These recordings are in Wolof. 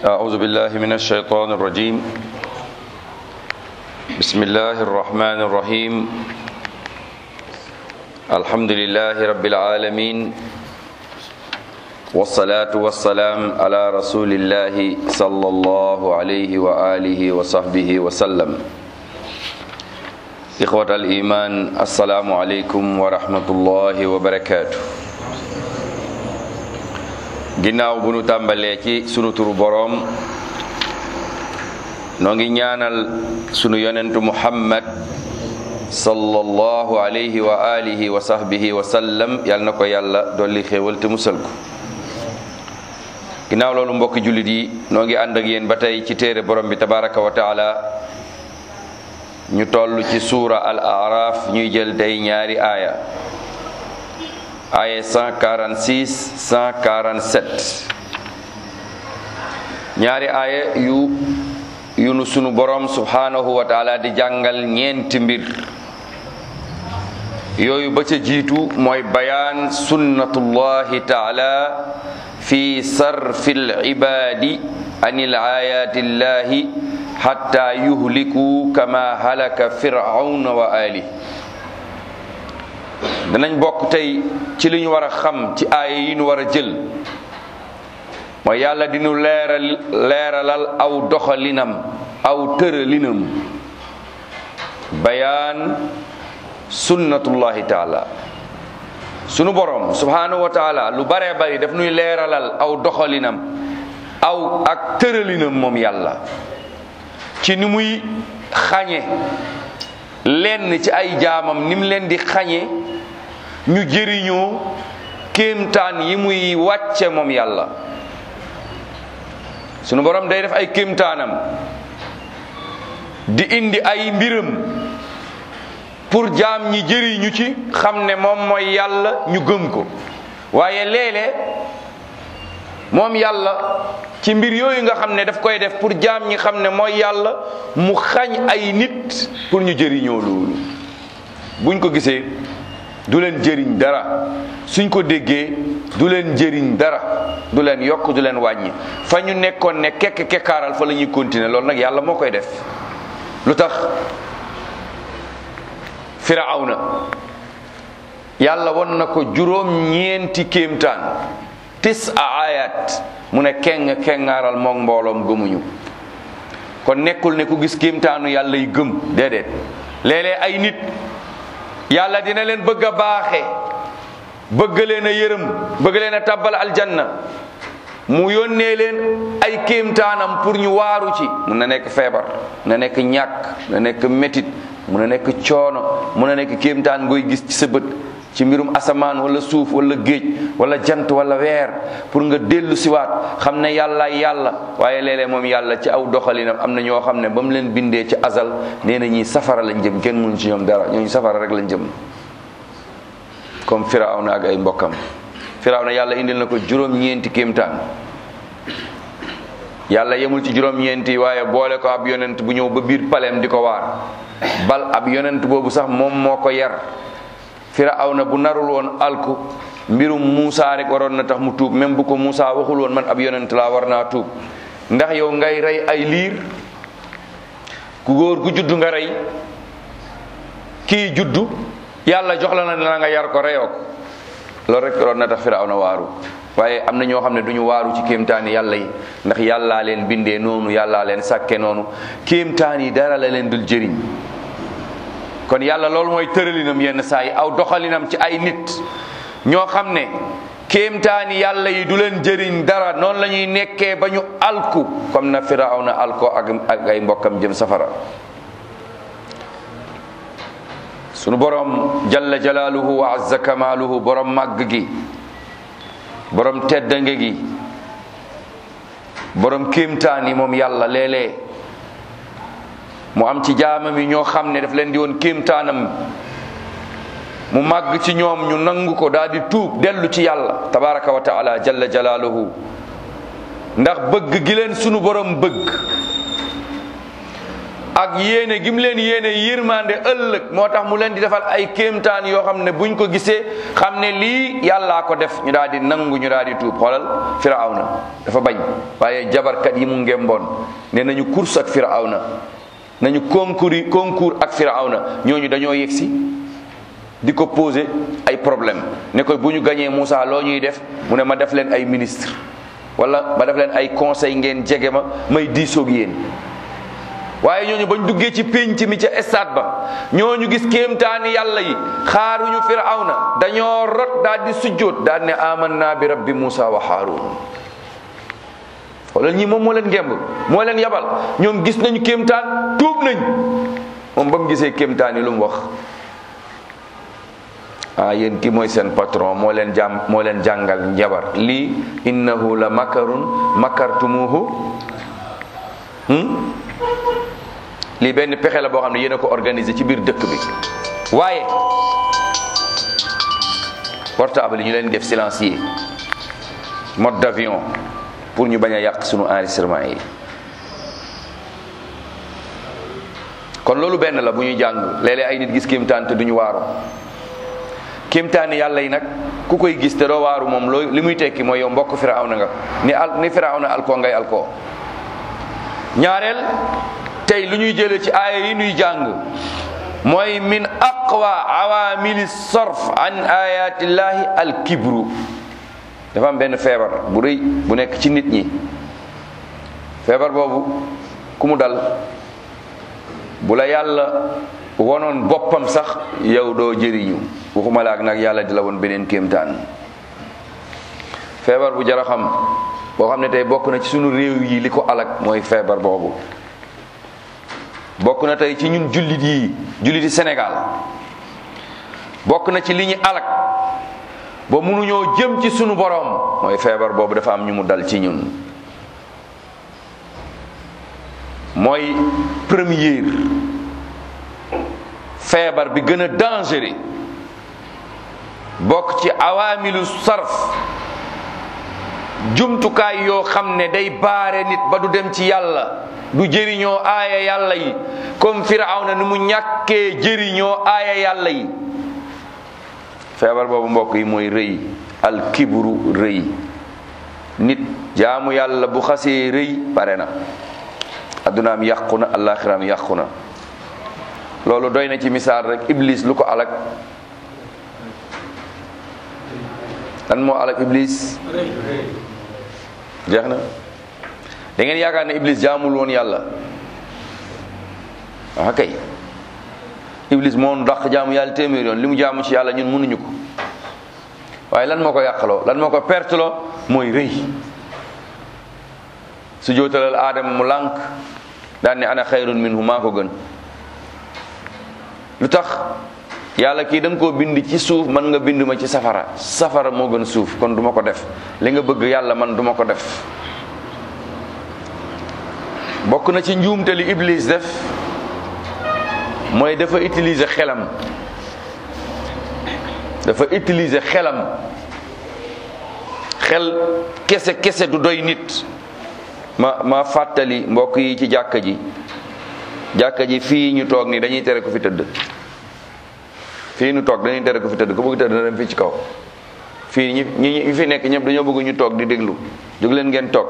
أعوذ بالله من الشيطان الرجيم بسم الله الرحمن الرحيم الحمد لله رب العالمين والصلاة والسلام على رسول الله صلى الله عليه وآله وصحبه وسلم إخوة الإيمان السلام عليكم ورحمة الله وبركاته ginnaaw bu nu tàmbalee ci sunu turu boroom noo ngi ñaanal sunu yonentu muhammad sallallahu alayhi wa alihi wa sahbihi wa sallam yal na ko yàlla dolli xéewal te musal ko ginnaaw loolu mbokki jullit yi noo ngi ànd ak yéen ba tey ci téere borom bi tabaraka wa taala ñu toll ci suura al araf ñuy jël tey ñaari aaya aaya 146 147 ñaari aaya yu yu nu sunu borom subhanahu wa taala di jàngal ñeenti mbir yooyu ba ca jiitu mooy bayaan sunnatullahi taala fi sarfi al-ibaadi an ayati llahi hatta yuhliku kama halaka fir'auna wa ali danañ bokk tey ci li ñu war a xam ci aaya yi ñu war a jël mooy yàlla dinu leeral leeralal aw doxalinam aw tëralinam bayaan sunnatullahi taala sunu borom subhanahu wa taala lu baree bari daf nuy leeralal aw doxalinam aw ak tëralinam moom yàlla ci ni muy xañe lenn ci ay jaamam ni mu leen di xañe ñu jëriñoo kéemtaan yi muy wàcce moom yàlla sunu borom day def ay kéemtaanam di indi ay mbiram pour jaam ñi jëriñu ci xam ne moom mooy yàlla ñu gëm ko waaye léeg-léeg moom yàlla ci mbir yooyu nga xam ne daf koy def pour jaam ñi xam ne mooy yàlla mu xañ ay nit pour ñu jëriñoo loolu buñ ko gisee du leen jëriñ dara suñ ko déggee du leen jëriñ dara du leen yokk du leen wàññi fa ñu nekkoon ne kekk kekkaaral fa la ñuy continuer loolu nag yàlla moo koy def lu tax firawna yàlla won na ko juróom ñeenti kéemtaan tis a ayat mu ne keng kengaaral moom mbooloom gëmuñu kon nekkul ne ku gis kéemtaanu yàlla yi gëm déedéet léeg-léeg ay nit yàlla dina leen bëgg a baaxe bëgg leen a yërëm bëgg leen a tabbal aljanna mu yónnee leen ay kéemtaanam pour ñu waaru ci mun na nekk feebar mun na nekk ñàkk mun na nekk métit mun na nekk coono mun na nekk kéemtaan ngoy gis ci sa bët ci mbirum asamaan wala suuf wala géej wala jant wala weer pour nga dellu siwaat xam ne yàlla yàlla waaye léeg-léeg moom yàlla ci aw doxalinam am na ñoo xam ne ba mu leen bindee ci azal nee na ñii safara lañ jëm kenn mënu ci ñoom dara ñooñu safara rek lañ jëm comme firawna ak ay mbokkam firawna yàlla indil na ko juróom-ñeenti kéemtaan yàlla yemul ci juróom-ñeenti waaye boole ko ab yonent bu ñëw ba biir paleem di ko waar bal ab yonent boobu sax moom moo ko yar firawna bu narul woon alku mbirum Muusa rek waroon na tax mu tuub même bu ko Muusa waxul woon man ab yonent laa war naa tuub ndax yow ngay rey ay liir ku góor gu juddu nga rey kii juddu yàlla jox la na la nga yar ko reyoo ko loolu rek waroon na tax firawna waaru waaye am na ñoo xam ne du ñu waaru ci kéemtaani yàlla yi ndax yàllaa leen bindee noonu yàllaa leen sàkke noonu kéemtaan yi dara la leen dul jëriñ kon yàlla loolu mooy tëralinam yenn saa yi aw doxalinam ci ay nit ñoo xam ne kéemtaani yàlla yi du leen jëriñ dara noonu la ñuy nekkee ba ñu alku comme na firawna alko ak ak ay mbokkam jëm safara sunu borom jalla jalaaluhu wa azza kamaaluhu borom màgg gi borom teddange gi borom kéemtaan yi moom yàlla léeg-léeg mu am ci jaamam yi ñoo xam ne daf leen di woon kéemtaanam mu màgg ci ñoom ñu nangu ko daal di tuub dellu ci yàlla tabaraka wa taala jalla jalaaluhu ndax bëgg gi leen sunu borom bëgg ak yéene gi mu leen yéene yërmande ëllëg moo tax mu leen di defal ay kéemtaan yoo xam ne buñ ko gisee xam ne lii yàllaa ko def ñu daal di nangu ñu daal di tuub xoolal firawna dafa bañ waaye jabarkat yi mu ngemboon ne nañu course ak firawna nañu concours concours ak firawna ñooñu dañoo yegsi di ko poser ay problème ne ko bu ñu gañee Moussa loo ñuy def mu ne ma def leen ay ministre wala ma def leen ay conseil ngeen jege ma may diisoog yéen waaye ñooñu bañ duggee ci pénc mi ca stade ba ñooñu gis kéemtaani yàlla yi xaaruñu firawna dañoo rot daal di sujjóot daal ne amanna bi rabbi Moussa wa Haarun wala ñi moom moo leen ngemb moo leen yabal ñoom gis nañu kéemtaan tuub nañ moom ba mu gisee kéemtaan yi lu mu wax ah yéen ki mooy seen patron moo leen jàm moo leen jàngal njabar lii innahu la makarun makartumuhu lii benn pexe la boo xam ne yéen a ko organisé ci biir dëkk bi waaye portable yi ñu leen def silencieux mode d'avion pour ñu bañ a yàq sunu enregistrement yi kon loolu benn la bu ñuy jàng léeg-léeg ay nit gis kéemtaan te duñu waaru kéemtaani yàlla yi nag ku koy gis te doo waaru moom loo li muy tekki mooy yow mbokk firawna nga ni al ni firawna alkoo ngay alkoo ñaareel tey lu ñuy jëlee ci aaya yi ñuy jàng mooy min aqwa awamili sarf an ayatillahi alkibru dafa am benn feebar bu rëy bu nekk ci nit ñi feebar boobu ku mu dal bu la yàlla wonoon boppam sax yow doo jëriñu waxuma la ak nag yàlla di la woon beneen kéemtaan feebar bu jara xam boo xam ne tey bokk na ci sunu réew yi li ko alak mooy feebar boobu bokk na tey ci ñun jullit yi julliti Sénégal bokk na ci li ñu alak ba mënuñoo jëm ci sunu boroom mooy feebar boobu dafa am ñu mu dal ci ñun mooy première feebar bi gën a dangereux bokk ci awaamilu sarf jumtukaay yoo xam ne day baare nit ba du dem ci yàlla du jëriñoo aaya yàlla yi comme firawna ni mu ñàkkee jëriñoo aaya yàlla yi feebar boobu mbokk yi mooy rëy al kibru rëy nit jaamu yàlla bu xasee rëy pare na addunaam yàqu na alaxiraam yàqu na loolu doy na ci misaal rek iblis lu ko alak lan moo alak iblis jeex na da ngeen yaakaar ne iblis jaamul woon yàlla ah kay iblis moo dàq jaamu yàlla téeméer yoon li mu jaamu ci yàlla ñun mënuñu ko waaye lan moo ko yàqaloo lan moo ko perteloo mooy rëy su jootalal aadama mu lànk daan ne ana xayrun minhu maa ko gën lu tax yàlla kii da nga koo bind ci suuf man nga bind ma ci safara safara moo gën suuf kon duma ko def li nga bëgg yàlla man duma ko def bokk na ci njuumte li iblis def mooy dafa utiliser xelam dafa utiliser xelam xel kese kese du doy nit ma ma fàttali mbokk yi ci jàkka ji jàkka ji fii ñu toog nii dañuy tere ko fi tëdd fii ñu toog dañuy tere ko fi tëdd ku bëgg tëdd na dem fii ci kaw fii ñi ñi fi nekk ñëpp dañoo bëgg ñu toog di déglu jóg leen ngeen toog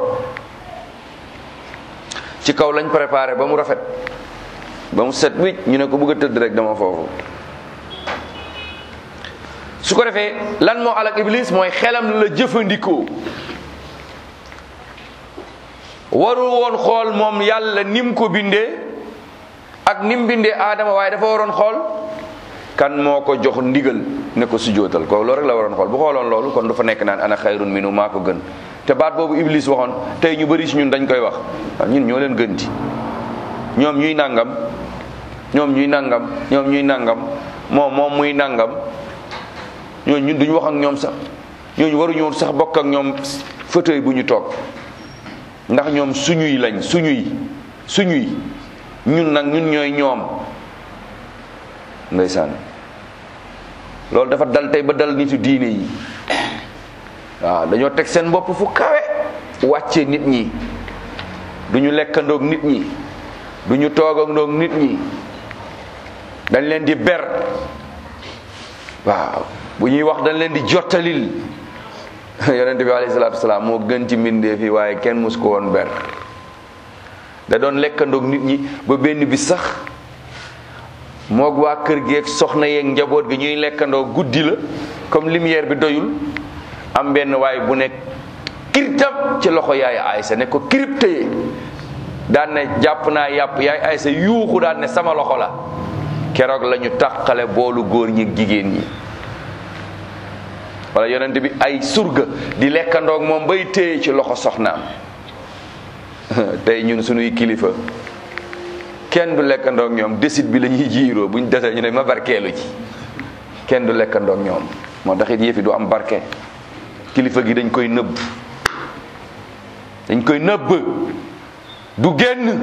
ci kaw lañ préparé ba mu rafet ba mu set wicc ñu ne ko bëgg a tëdd rek dama foofu su ko defee lan moo alak iblis mooy xelam la jëfandikoo warul woon xool moom yàlla nim ko bindee ak nim bindee aadama waaye dafa waroon xool kan moo ko jox ndigal ne ko sujootal ko loolu rek la waroon xool bu xooloon loolu kon du fa nekk naan ana xayrun minu maa ko gën te baat boobu iblis waxoon tey ñu bëri si ñun dañ koy wax waaw ñun ñoo leen gënti ñoom ñuy nangam ñoom ñuy nangam ñoom ñuy nangam moom moom muy nangam ñooñu ñun duñu wax ak ñoom sax ñooñu waruñu sax bokk ak ñoom fauteuil bu ñu toog ndax ñoom suñuy lañ suñuy suñuy ñun nag ñun ñooy ñoom ndeysaan loolu dafa dal tey ba dal nitu diine yi waaw dañoo teg seen bopp fu kawe wàcce nit ñi duñu lekkandoog nit ñi du ñu toog ak ndoog nit ñi dañ leen di ber waaw bu ñuy wax dañ leen di jottalil yonent bi alayhi salaatu wasalaam moo gën ci mbindee fi waaye kenn mus ko woon ber da doon lekkandoog nit ñi ba benn bi sax moog waa kër geeg soxna yeeg njaboot gi ñuy lekkandoo guddi la comme lumière bi doyul am benn waay bu nekk kirtam ci loxo yaay Aysa ne ko kirib téye daan ne jàpp naa yàpp yaay Aysa yuuxu daan ne sama loxo la keroog la ñu tàqale boolu góor ñi jigéen ñi wala yonent bi ay surga di lekkandoog moom bay téye ci loxo soxnaam tey ñun suñuy kilifa kenn du lekkandoog ñoom desit bi la ñuy jiiroo buñ desee ñu ne ma barkeelu ci kenn du lekkandoog ñoom moo tax it yëfi du am barke kilifa gi dañ koy nëbb dañ koy nëbb du génn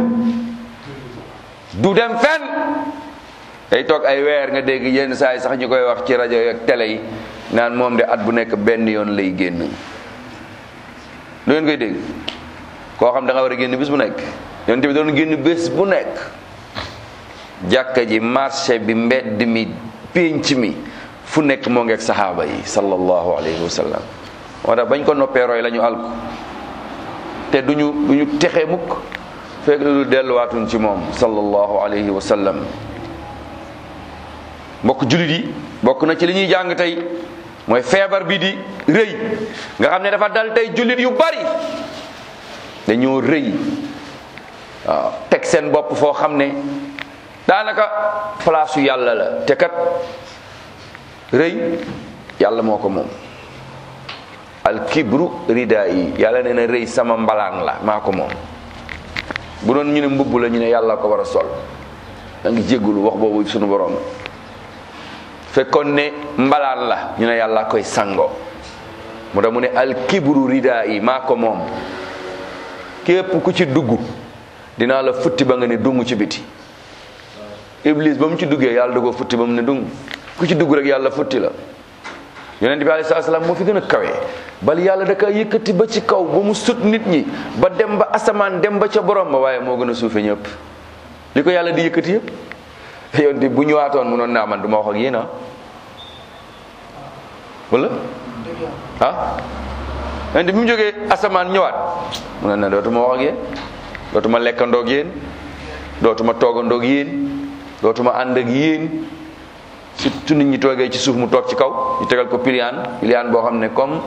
du dem fenn day toog ay weer nga dégg yenn saa yi sax ñu koy wax ci rajo ak télé yi naan moom de at bu nekk benn yoon lay génn lu ngeen koy dégg koo xam da nga war a génn bis bu nekk yonent bi doon génn bés bu nekk jàkka ji marché bi mbedd mi pénc mi fu nekk moo ngeeg saxaaba yi sallallahu alayhi wa sallam moo tax bañ ko noppee roy la ñu alku te duñu duñu texe mukk fekk lu delluwaatuñ ci moom sallallahu alayhi wa sallam mbokk jullit yi bokk na ci li ñuy jàng tey mooy feebar bi di rëy nga xam ne dafa dal tey jullit yu bari dañoo rëy waaw teg seen bopp foo xam ne daanaka place yu yàlla la te kat rëy yàlla moo ko moom al kibru rida yi yàlla nee na rëy sama mbalaan la maa ko moom bu doon ñu ne mbubb la ñu ne yàlla ko war a sol da ngi jéggulu wax boobu sunu borom fekkoon ne mbalaan la ñu ne yàlla koy sango mu tax mu ne al kibru rida yi maa ko moom képp ku ci dugg dinaa la futti ba nga ne dung ci biti iblis ba mu ci duggee yàlla da ko futti ba mu ne dung ku ci dugg rek yàlla futti la yonent bi alayhi salaam moo fi gën a kawee bal yàlla da ka yëkkati ba ci kaw ba mu sut nit ñi ba dem ba asamaan dem ba ca borom ba waaye moo gën a suufe ñëpp li ko yàlla di yëkkati yëpp yonent bu ñëwaatoon mu noon naa man du ma wax ak yéen ah wala ah yonent bi mu jógee asamaan ñëwaat mu ne na dootuma wax ak yéen dootuma lekkandoog yéen dootuma toogandoog yéen dootuma ànd ak yéen surtout nit ñi toogee ci suuf mu toog ci kaw ñu tegal ko piliyaan piliyaan boo xam ne comme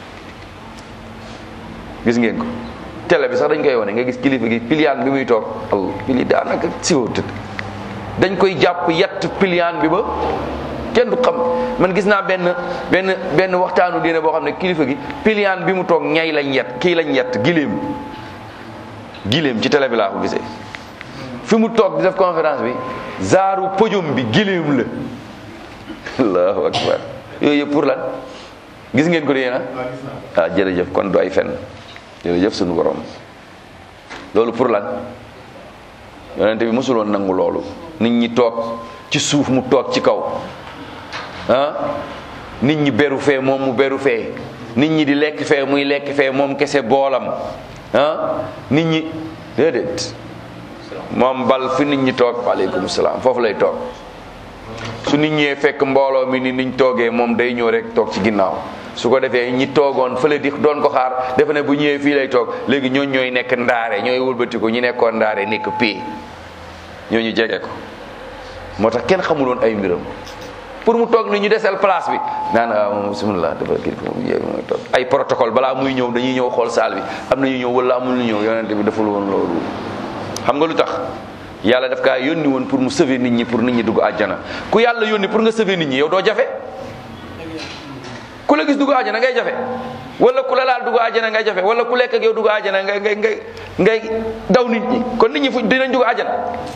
gis ngeen ko télé bi sax dañ koy wane nga gis kilifa gi piliyaan bi muy toog al pili daanaka siwo tëdd dañ koy jàpp yett piliyaan bi ba kenn du xam man gis naa benn benn benn waxtaanu diine boo xam ne kilifa gi piliyaan bi mu toog ñay lañ yett kii lañ yett giléem giléem ci télé bi laa ko gisee fi mu toog di def conférence bi zaaru podium bi giléem la allahu akbar yooyu yëpp pour lan gis ngeen ko de yéena ah jërëjëf kon du ay fen jërëjëf sunu borom loolu pour lan yonente bi mosuloon nangu loolu nit ñi toog ci suuf mu toog ci kaw ah nit ñi beru fee moom mu beru fee nit ñi di lekk fee muy lekk fee moom kese boolam ah nit ñi déedéet moom bal fi nit ñi toog waaleykum salaam foofu lay toog su nit ñee fekk mbooloo mi ni niñ toogee moom day ñëw rek toog ci ginnaaw su ko defee ñi toogoon fële di doon ko xaar defe ne bu ñëwee fii lay toog léegi ñooñ ñooy nekk ndaare ñooy wëlbatiku ñi nekkoon ndaare nekk pii ñooñu jege ko moo tax kenn xamuloon ay mbiram pour mu toog ni ñu desel place bi naan ah moom bismillah dafa kii moom yéeg mooy toog ay protocole balaa muy ñëw dañuy ñëw xool saal bi am na ñu ñëw wala amul ñu ñëw yonente bi deful woon loolu xam nga lu tax yàlla daf kaa yónni woon pour mu sauver nit ñi pour nit ñi dugg àjjana ku yàlla yónni pour nga sauver nit ñi yow doo jafe ku la gis dugg àjjana ngay jafe wala ku la laal dugg àjjana ngay jafe wala ku lekk ak yow dugg àjjana ngay ngay ngay ngay daw nit ñi kon nit ñi fu dinañ dugg àjjana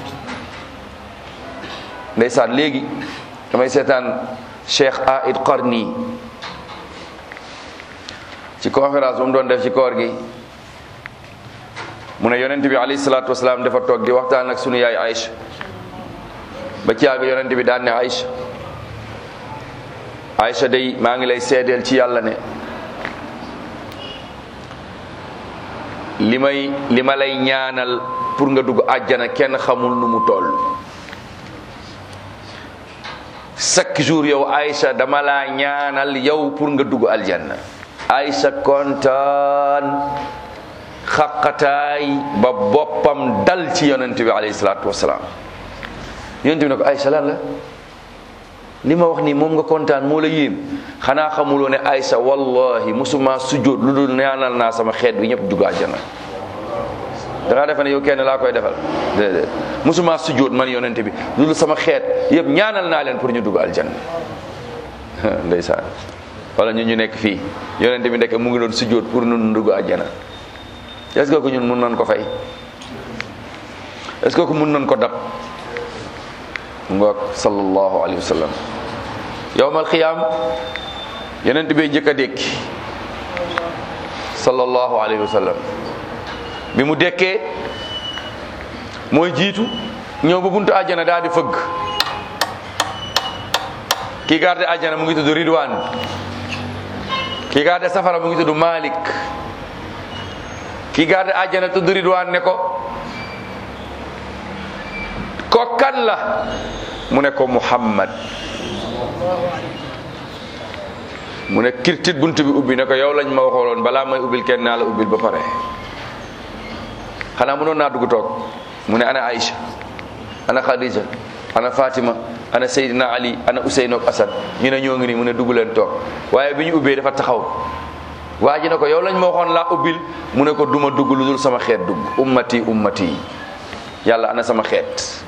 ndeysaan léegi damay seetaan Cheikh Aid Qarni ci conférence bu mu doon def ci koor gi mu ne yonent bi alayhi salaatu wasalaam dafa toog di waxtaan ak sunu yaay Aïcha ba caaga yonent bi daan ne Aïcha Aïcha day maa ngi lay seedeel ci yàlla ne li may li ma lay ñaanal pour nga dugg àjjana kenn xamul nu mu toll chaque jour yow Aïcha dama laa ñaanal yow pour nga dugg aljanna Aïcha kontaan xaqataay ba boppam dal ci yonent bi alayhi salaatu wasalaam yonent bi ne ko Aïcha lan la li ma wax nii moom nga kontaan moo la yéem xanaa xamuloo ne Aïcha wallahi musuma sujjóot lu dul ñaanal naa sama xeet bi ñëpp dugg àjjana da ngaa defe ne yow kenn laa koy defal déedéet musuma sujjóot man yonente bi lu dul sama xeet yëpp ñaanal naa leen pour ñu dugg aljanna ndeysaan wala ñun ñu nekk fii yonente bi ndekk mu ngi doon sujjóot pour nun dugg àjjana est-ce que ko ñun mun nañ ko fay est-ce que ko mun nañ ko dab ngoog sallallahu alayhi wa sallam yowmal xiyaam yonent bi njëkk a dékki sallallahu alayhi wa sallam bi mu dekkee mooy jiitu ñëw ba buntu àjjana daal di fëgg kii garde àjjana mu ngi tudd Ridwan kii garde safara mu ngi tudd Malik kii garde àjjana tudd Ridwan ne ko ko kan la mu ne ko Muhammad mu ne kirtit bunt bi ubbi ne ko yow lañ ma waxooloon balaa may ubbil kenn naa la ubbil ba pare xanaa mënoon naa dugg toog mu ne ana Aïcha ana Khadija ana Fatima ana Seydina Ali ana Ousseynou ak Assad ñu ne ñoo ngi nii mu ne dugg leen toog waaye bi ñu ubbee dafa taxaw waa ji ne ko yow lañ ma waxoon laa ubbil mu ne ko duma dugg lu dul sama xeet dugg ummati ummati yàlla ana sama xeet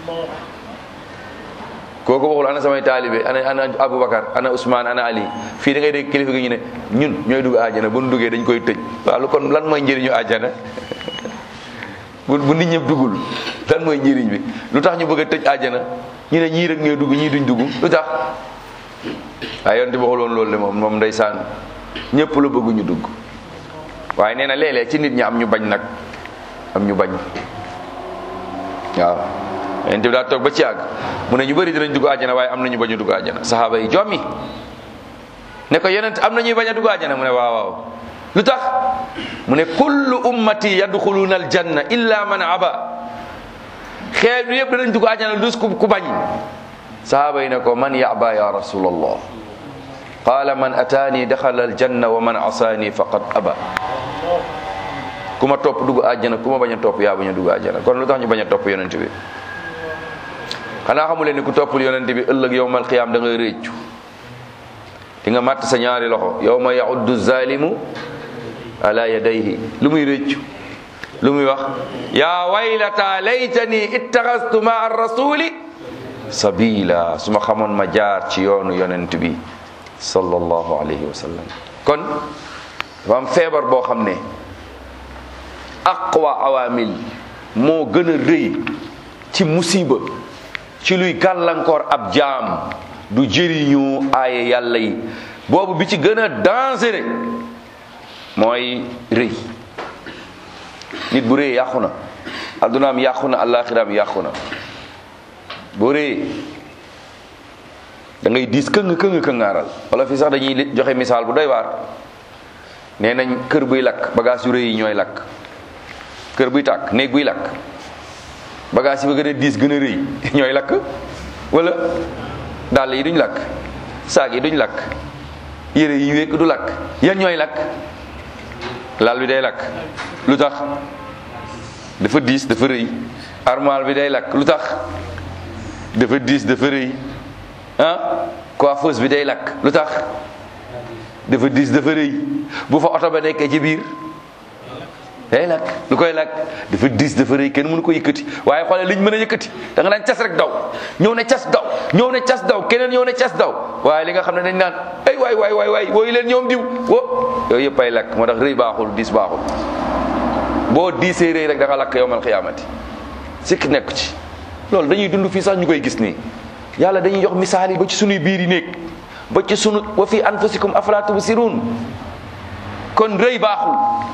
kooku waxul ana samay taalibe ana ana Aboubacar ana Ousmane ana Ali fii da ngay dégg kilifa gi ñu ne ñun ñooy dugg àjjana bu nu duggee dañ koy tëj waaw lu kon lan mooy njëriñu àjjana bu bu nit ñëpp duggul lan mooy njëriñ bi lu tax ñu bëgg a tëj àjjana ñu ne ñii rek ñooy dugg ñii duñ dugg lu tax waaye yonent bi waxul woon loolu de moom moom ndeysaan ñëpp la bëgg ñu dugg waaye nee na léeg-léeg ci nit ñi am ñu bañ nag am ñu bañ waaw yonent bi daa toog ba ci àgg mu ne ñu bëri dinañ dugg àjjana waaye am na ñu bañ a dugg àjjana saxaaba yi jommi ne ko yonent am na ñuy bañ a dugg àjjana mu ne waaw waaw lu tax mu ne kullu ummati yadxuluna aljanna illa man aba xeet bi yëpp danañ dugg àjjana dus ku ku bañ sahaaba yi ne ko man yaba ya rasulallah qala man ataani daxala aljanna wa man asaani faqad aba ku ma topp dugg àjjana ku ma bañ a topp yaa bañ a dugg àjjana kon lu tax ñu bañ a topp yonent bi xanaa xamu leen ni ku toppul yonent bi ëllëg yowmal qiyaam da ngay réccu di nga màtt sa ñaari loxo yowma yauddu zalimu ala yadayhi lu muy réccu lu muy wax yaa waylata laytani ittaxastu ma rasuli sabila su ma xamoon ma jaar ci yoonu yonent bi sallallahu alayhi wa sallam kon dafa am feebar boo xam ne aqwa awamil moo gën a rëy ci musiba ci luy gàllankoor ab jaam du jëriñu aaye yàlla yi boobu bi ci gën a dangereux mooy rëy nit bu rëy yàqu na addunaam yàqu na àllaaxiraam yàqu na boo rëyee da ngay diis këng këng këngaaral wala fi sax dañuy joxe misaal bu doy waar nee nañ kër buy lakk bagage yu rëy yi ñooy lakk kër buy tàkk néeg buy lakk bagage yi ba gën a diis gën a rëy ñooy lakk wala dàll yi duñ lakk saag yi duñ lakk yére yi wékk du lakk yan ñooy lakk lal bi day lakk lu tax dafa diis dafa rëy armoire bi day lakk lu tax dafa diis dafa rëy ah coiffeuse bi day lakk lu tax dafa diis dafa rëy bu fa oto ba nekkee ci biir day lakk lu koy lakk dafa diis dafa rëy kenn mënu ko yëkkati waaye xoolal liñ mën a yëkkati da nga naan cas rek daw ñëw ne cas daw ñëw ne cas daw keneen ñëw ne cas daw waaye li nga xam ne dañ naan ay waay waay waay waay wooyu leen ñoom diw wo yooyu yëpp ay lakk moo tax rëy baaxul diis baaxul boo diisee rëy rek da nga lakk yowmal xiyaamati sikk nekk ci loolu dañuy dund fii sax ñu koy gis nii yàlla dañuy jox misaal yi ba ci sunuy biir yi néeg ba ci sunu wa fi anfusikum afala tubsirun kon rëy baaxul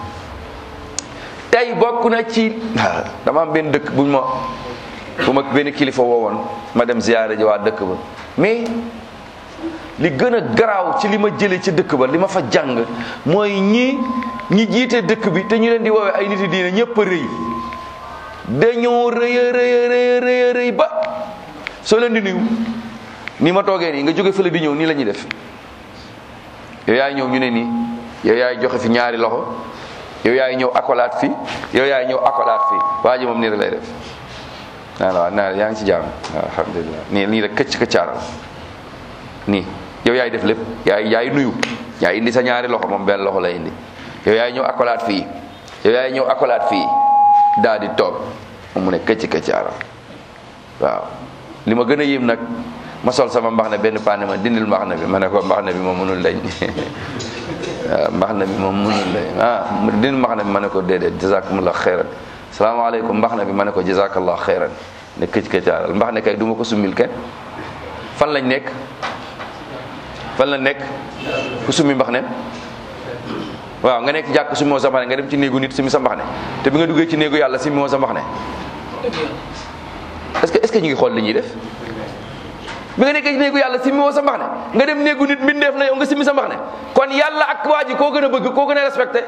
tey bokk na ci dama am benn dëkk buñ ma bu ma benn kilifa woowoon ma dem ziyaare ji waa dëkk ba mais li gën a garaaw ci li ma jëlee ci dëkk ba li ma fa jàng mooy ñi ñi jiite dëkk bi te ñu leen di woowee ay nit diine ñëpp a rëy dañoo rëy a rëy a rëy a rëy a rëy ba soo leen di nuyu ni ma toogee nii nga jóge fële di ñëw nii la ñuy def yow yaay ñëw ñu ne nii yow yaay joxe fi ñaari loxo yow yaay ñëw akolaat fi yow yaay ñëw akolaat fi waa ji moom nii rek lay def naa la waaw naa yaa ngi ci jàmm waaw alhamdulilah nii nii rek këcc këccaaral nii yow yaay def lépp yaay yaay nuyu yaay indi sa ñaari loxo moom benn loxo lay indi yow yaay ñëw akolaat fii yow yaay ñëw akolaat fii daal di toog moom mu ne këcc këccaaral waaw li ma gën a yéem nag ma sol sama mbax ne benn paane ma dindil mbax na bi ma ne ko mbax na bi moom mënul dañ waaw mbax na bi moom mënul dañ ah dindil mbax na bi ma ne ko déedéet jazakumullah xeyran salaamaaleykum mbax na bi ma ne ko jazakallah xeyran ne këcc këccaaral mbax ne kay du ma ko summil kenn fan lañ nekk fan la nekk ku summi mbax ne waaw nga nekk jàkk summi moo sa mbax ne nga dem ci néegu nit summi sa mbax ne te bi nga duggee ci néegu yàlla summi moo sa mbax ne est-ce que est-ce que ñu ngi xool li ñuy def bi nga nekkee ci néegu yàlla summi moo sa mbax ne nga dem néegu nit mbindeef na yow nga summi sa mbax ne kon yàlla ak waa ji koo gën a bëgg koo gën a respecté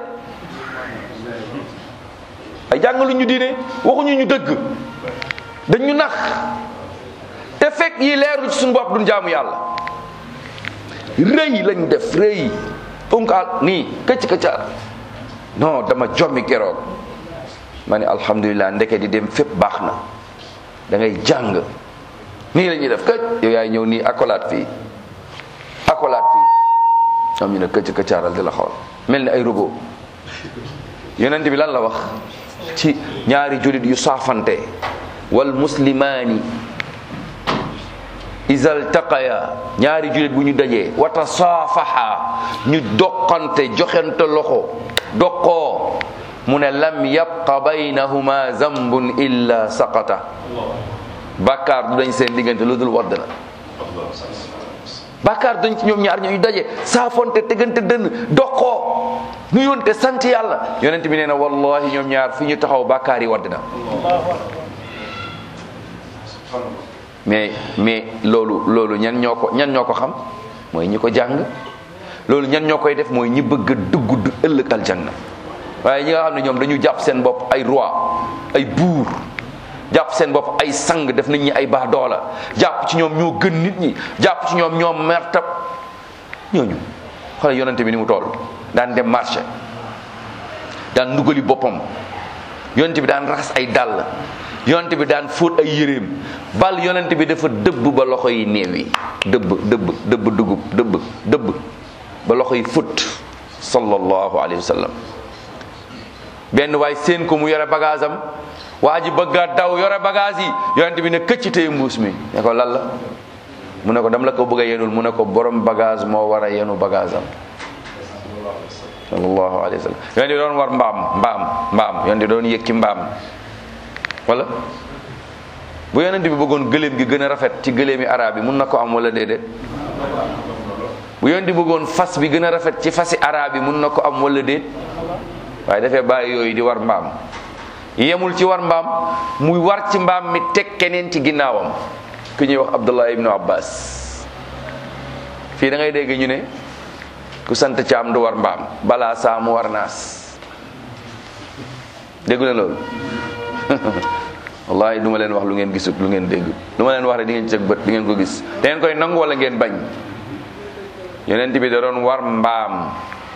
ay jàngalu ñu diine waxuñu ñu dëgg dañ ñu nax te fekk yi leeru ci suñu bopp duñ jaamu yàlla rëy lañ def rëy unkaal nii këcc këccaar non dama jommi keroog ma ne alhamdulilah ndeke di dem fépp baax na da ngay jàng nii la ñuy def këcc yow yaay ñëw nii accolade fii accolade fii ñoom ñu ne këcc këccaaral di la xool mel ni ay robot yonent bi lan la wax ci ñaari julit yu saafante wal muslimaani isal taqaya ñaari julit bu ñu dajee wata saafaha ñu doqante joxente loxo doqoo mu ne lam yabqa baynahuma zambun illa saqata bàkkaar du dañ seen diggante lu dul wadd na bàkkaar dañ ci ñoom ñaar ñu daje saafonte tegante dënn doqoo nu yonte sant yàlla yonent bi nee na wallahi ñoom ñaar fi ñu taxaw bàkkaar yi wadd na mais mais loolu loolu ñan ñoo ko ñan ñoo ko xam mooy ñi ko jàng loolu ñan ñoo koy def mooy ñi bëgg a dugg du ëllëg aljanna waaye ñi nga xam ne ñoom dañu jàpp seen bopp ay roi ay buur jàpp seen bopp ay sang def nit ñi ay baax doola jàpp ci ñoom ñoo gën nit ñi jàpp ci ñoom ñoom mertab ñooñu xoolal yonente bi ni mu toll daan dem marché daan ndugali boppam yonente bi daan raxas ay dàll yonent bi daan fóot ay yéreem bal yonent bi dafa dëbb ba loxo yi néew yi dëbb dëbb dëbb dugub dëbb dëbb ba loxo yi fut sallallahu alayhi wa sallam benn waay seen ko mu yore bagage am waa ji bëgg a daw yore bagage yi yonent bi ne këcc tey mbuus mi ne ko lan la mu ne ko dam la ko bëgg a yenul mu ne ko borom bagage moo war a yenu bagage am sallallahu alayhi wa sallam yonent bi doon war mbaam mbaam mbaam yonent bi doon yëg ci mbaam wala bu yonent bi bëggoon gëléem gi gën a rafet ci gëléemi arab yi mun na ko am wala déedéet bu yonent bi bëggoon fas bi gën a rafet ci fasi arab yi mun na ko am wala déet waaye dafay bàyyi yooyu di war mbaam yemul ci war mbaam muy war ci mbaam mi teg keneen ci ginnaawam ku ñuy wax Abdullah ibnu Abbas fii da ngay dégg ñu ne ku sant caam du war mbaam balaa saa mu war naas déggu na loolu wallahi du ma leen wax lu ngeen gisut lu ngeen dégg du ma leen wax rek di ngeen cëg bët di ngeen ko gis da ngeen koy nangu wala ngeen bañ yonent bi da doon war mbaam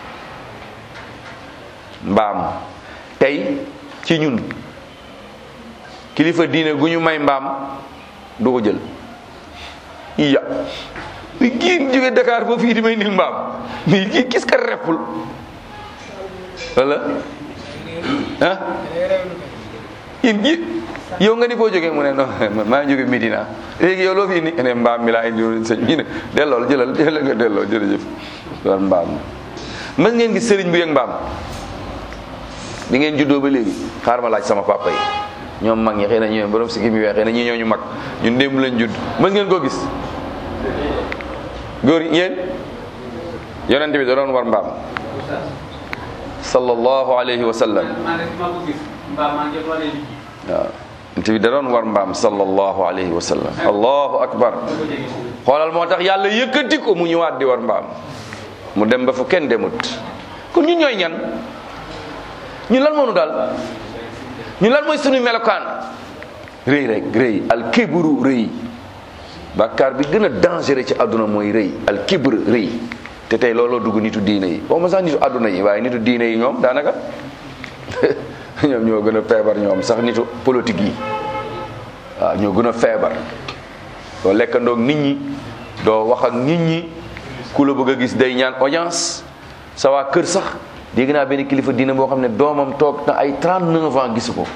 mbaam tey ci ñun kilifa diine gu ñu may mbaam du ko jël iya mi kii jóge Dakar ba fii di may nil mbaam mais kii gis ka reppul wala ah in gi yow nga ni foo jógee mu ne non maa ngi jóge Medina léegi yow loo fi indi ne mbaam mi laa indi woon sëñ ñu ne dellool jëlal jëlal nga delloo jërëjëf war mbaam mën ngeen gis sëriñ bu yëg mbaam bi ngeen juddoo ba léegi xaar ma laaj sama papa yi ñoom mag ñi xëy na ñoom borom si mi weex xëy na ñi ñoo ñu mag ñun démb lañ judd mën ngeen koo gis góor yéen yonent bi da doon war mbaam sallallahu alayhi wa sallam waaw yonent bi da doon war mbaam sallallahu alayhi wa sallam allahu akbar xoolal moo tax yàlla yëkkati ko mu ñëwaat di war mbaam mu dem ba fu kenn demut kon ñun ñooy ñan ñun lan moo nu dal ñun lan mooy suñu melokaan rëy rek rëy al kibru rëy bàkkaar bi gën a dangereux ci àdduna mooy rëy al kibr rëy te tey looloo dugg nitu diine yi waxuma sax nitu àdduna yi waaye nitu diine yi ñoom daanaka ñoom ñoo gën a feebar ñoom sax nitu politique yi waaw ñoo gën a feebar doo lekkandoog nit ñi doo wax ak nit ñi ku la bëgg a gis day ñaan audience sa waa kër sax dégg naa benn kilifa diine boo xam ne doomam toog na ay 39 ans gisu ko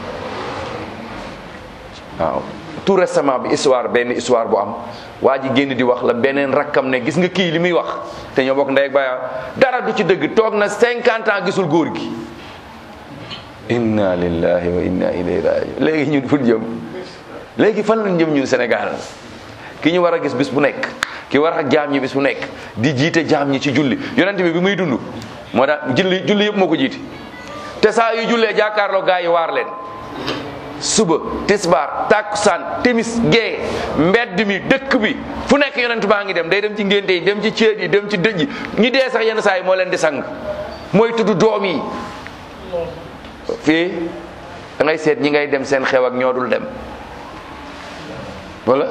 waaw tout récemment bi histoire benn histoire bu am waa ji génn di wax la beneen rakkam ne gis nga kii li muy wax te ñoo bokk ndey ak baay dara du ci dëgg toog na 50 ans gisul góor gi inna lillahi wa inna ilayhi rajiun léegi ñun fu jëm léegi fan lañ jëm ñun Sénégal ki ñu war a gis bis bu nekk ki war a jaam ñi bis bu nekk di jiite jaam ñi ci julli yonent bi bi muy dund moo tax julli julli yëpp moo ko jiite te saa yu jullee jàkkaarloo gaa yi waar leen suba tisbaar takkusaan timis gee mbedd mi dëkk bi fu nekk yonent baa ngi dem day dem ci ngénte yi dem ci céet yi dem ci dëj yi ñi dee sax yenn saa yi moo leen di sang mooy tudd doom yi fii da ngay seet ñi ngay dem seen xew ak ñoo dul dem wala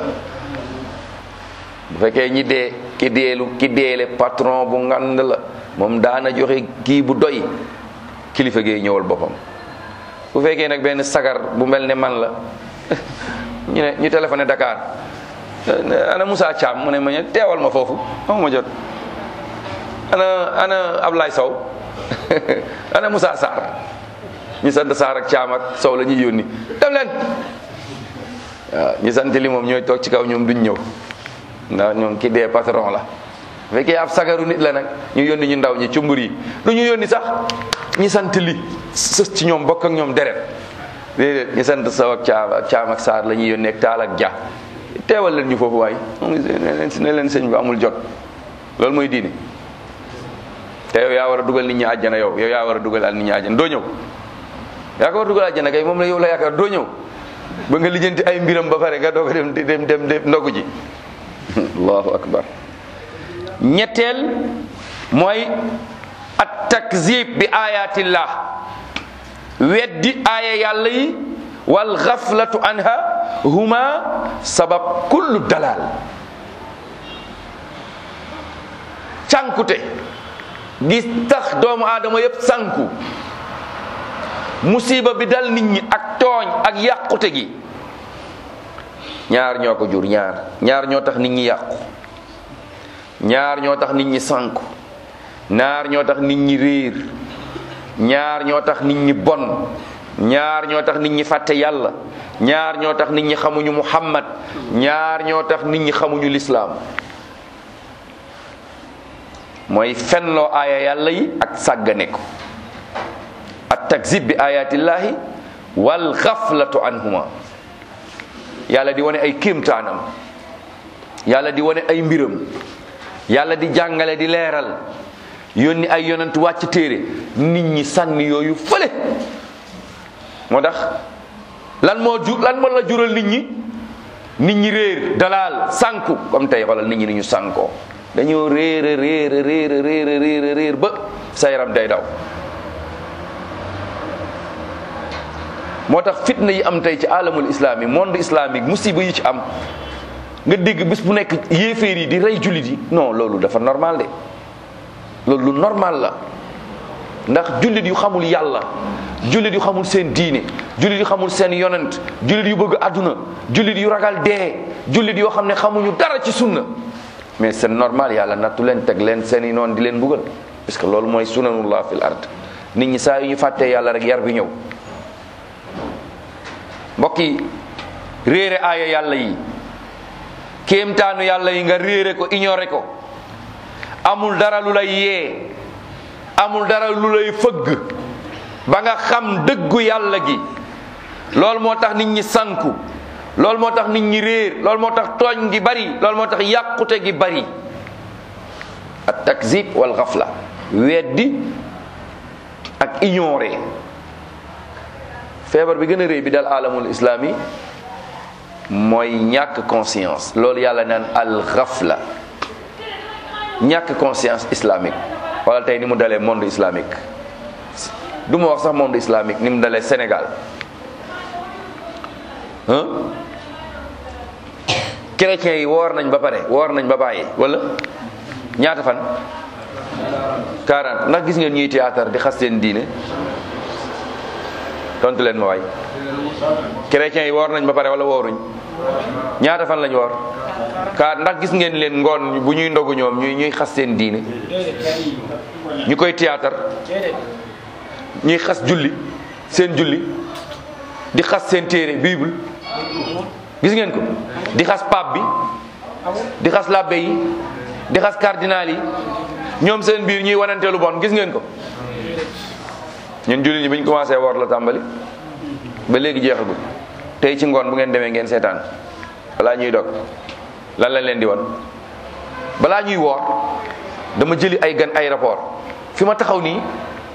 bu fekkee ñi dee ki deelu ki deele patron bu ngand la moom daana joxe kii bu doy kilifa gee ñëwal boppam bu fekkee nag benn sagar bu mel ne man la ñu ne ñu téléphoné Dakar ana Moussa Thiam mu ne ma ne teewal ma foofu ma jot ana ana Ablaye Sow ana Moussa Sarr ñu sant Sarr ak Thiam ak Sow la ñuy yónni dem leen waaw ñu sant li moom ñooy toog ci kaw ñoom duñ ñëw ndax ñoom ki dee patron la bu fekkee ab sagaru nit la nag ñu yónni ñu ndaw ñi cumbur yi du ñu yónni sax ñi sant li sës ci ñoom bokk ak ñoom deret déedéet ñi sant saw ak caam ak caam ak saar la ñuy yónni ak taal ak ja teewal leen ñu foofu waay ne leen sëñ bi amul jot loolu mooy diine te yow yaa war a dugal nit ñi àjjana yow yow yaa war a dugal al nit ñi àjjana doo ñëw yaa ko war a dugal àjjana kay moom la yow la yaakaar doo ñëw ba nga lijjanti ay mbiram ba pare nga doog a dem dem dem dem ndogu ji allahu akbar ñetteel mooy at takzib bi ayatillah weddi aaya yàlla yi wal xaflatu anha huma sabab kullu dalal cànkute gis tax doomu aadama yépp sànku musiba bi dal nit ñi ak tooñ ak yàqute gi ñaar ñoo ko jur ñaar ñaar ñoo tax nit ñi yàqu ñaar ñoo tax nit ñi sànku ñaar ñoo tax nit ñi réer ñaar ñoo tax nit ñi bon ñaar ñoo tax nit ñi fàtte yàlla ñaar ñoo tax nit ñi xamuñu muhammad ñaar ñoo tax nit ñi xamuñu lislaam mooy fenloo aaya yàlla yi ak sàggane ko at takzib bi ayatillahi wal xaflatu anhuma yàlla di wane ay kéemtaanam yàlla di wane ay mbiram yàlla di jàngale di leeral yónni ay yonent wàcc téere nit ñi sànni yooyu fële moo tax lan moo jur lan moo la jural nit ñi nit ñi réer dalaal sànku comme tey xoolal nit ñi ni ñu sànkoo dañoo réer réer réer réer réer réer ba sa yaram day daw moo tax fitna yi am tey ci alamul islami monde islamique musiba yi ci am nga dégg bis bu nekk yéeféer yi di rey jullit yi non loolu dafa normal de loolu lu normal la ndax jullit yu xamul yàlla jullit yu xamul seen diine jullit yu xamul seen yonent jullit yu bëgg àdduna jullit yu ragal dee jullit yoo xam ne xamuñu dara ci sunna mais c'est normal yàlla nattu leen teg leen seen i noonu di leen buggal parce que loolu mooy sunanullah fil ard nit ñi saa yu ñu fàttee yàlla rek yar bi ñëw mbokk yi réere aaya yàlla yi kéemtaanu yàlla yi nga réere ko ignoré ko amul dara lu lay yee amul dara lu lay fëgg ba nga xam dëggu yàlla gi loolu moo tax nit ñi sanku loolu moo tax nit ñi réer loolu moo tax tooñ gi bari loolu moo tax yàqute gi bari at takzib wal xafla weddi ak ignoré feebar bi gën a réy bi dal alamul islami mooy ñàkk conscience loolu yàlla naan al xafla ñàkk conscience islamique wala tey ni mu dalee monde islamique du ma wax sax monde islamique ni mu dalee Sénégal ah chrétiens yi woor nañ ba pare woor nañ ba bàyyi wala ñaata fan 40 ndax gis ngeen ñuy théâtre di xas seen diine tontu leen ma waay chrétiens yi woor nañ ba pare wala wooruñ ñaata fan lañ woor ka ndax gis ngeen leen ngoon bu ñuy ndogu ñoom ñuy ñuy xas seen diine ñu koy théâtre ñuy xas julli seen julli di xas seen téere bible gis ngeen ko di xas pape bi di xas labbe yi di xas cardinal yi ñoom seen biir ñuy wanante lu bon gis ngeen ko ñun julli ñi bi ñu commencé woor la tàmbali ba léegi jeexagul tey ci ngoon bu ngeen demee ngeen seetaan balaa ñuy dog lan lañ leen di won balaa ñuy woor dama jëli ay gan aéroport fi ma taxaw nii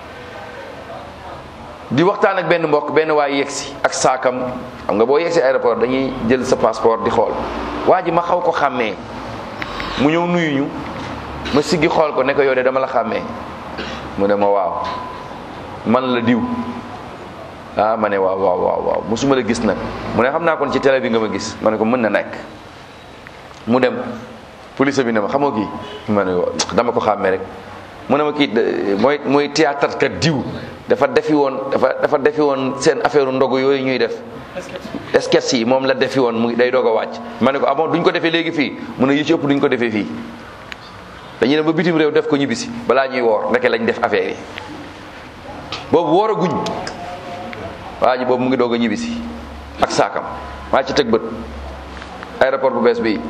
di waxtaan ak benn mbokk benn waay yegsi ak saakam xam nga boo yegsi aéroport dañuy jël sa passeport di xool waa ji ma xaw ko xàmmee mu ñëw nuyu ñu ma siggi xool ko ne ko yow de dama la xàmmee mu ne ma waaw man la diw ah ma ne waaw waaw waaw waaw musuma la gis nag mu ne xam naa kon ci télé bi nga ma gis ma ne ko mën na nekk mu dem police bi ne ma xamoo kii ma ne dama ko xàmmee rek mu ne ma kii mooy mooy théâtre kat diw dafa defi woon dafa dafa defi woon seen affaire ndogu yooyu ñuy def sketch yi moom la defi woon mu day doog a wàcc ma ne ko ah bon duñ ko defee léegi fii mu ne yi ci ëpp duñ ko defee fii dañuy dem ba bitim réew def ko ñibbisi balaa ñuy woor ndeke lañ def affaire yi boobu woor a guñ waa ji boobu mu ngi doog a ñibbisi ak saakam maa ci teg bët aéroport bu bees bi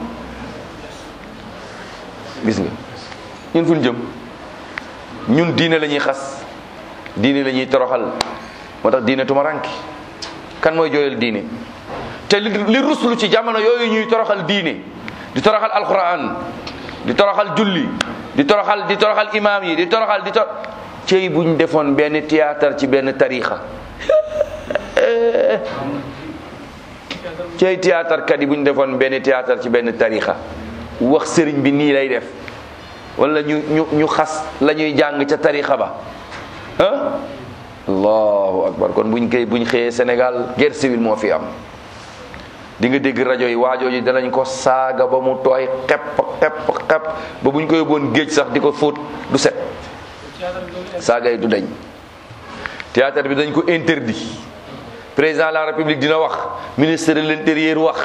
gis nga ñun fu ñu jëm ñun diine la ñuy xas diine la ñuy toroxal moo tax diine tumaranki kan mooy jooyal diine te li li ruslu ci jamono yooyu ñuy toroxal diine di toroxal alquran di toroxal julli di toroxal di toroxal imaam yi di toroxal di tor cey buñ defoon benn théâtre ci benn tarixa cey théâtre kat yi buñ defoon benn théâtre ci benn tarixa wax sëriñ bi nii lay def wala ñu ñu ñu xas la ñuy jàng ca tarixa ba ah allahu akbar kon buñ koy buñ xëyee Sénégal guerre civile moo fi am di nga dégg rajo yi waajoo ji danañ ko saaga ba mu tooy xepp xepp xepp ba buñ ko yóbboon géej sax di ko fóot du set saaga yi du dañ théâtre bi dañ ko interdit président de la république dina wax ministre de l'intérieur wax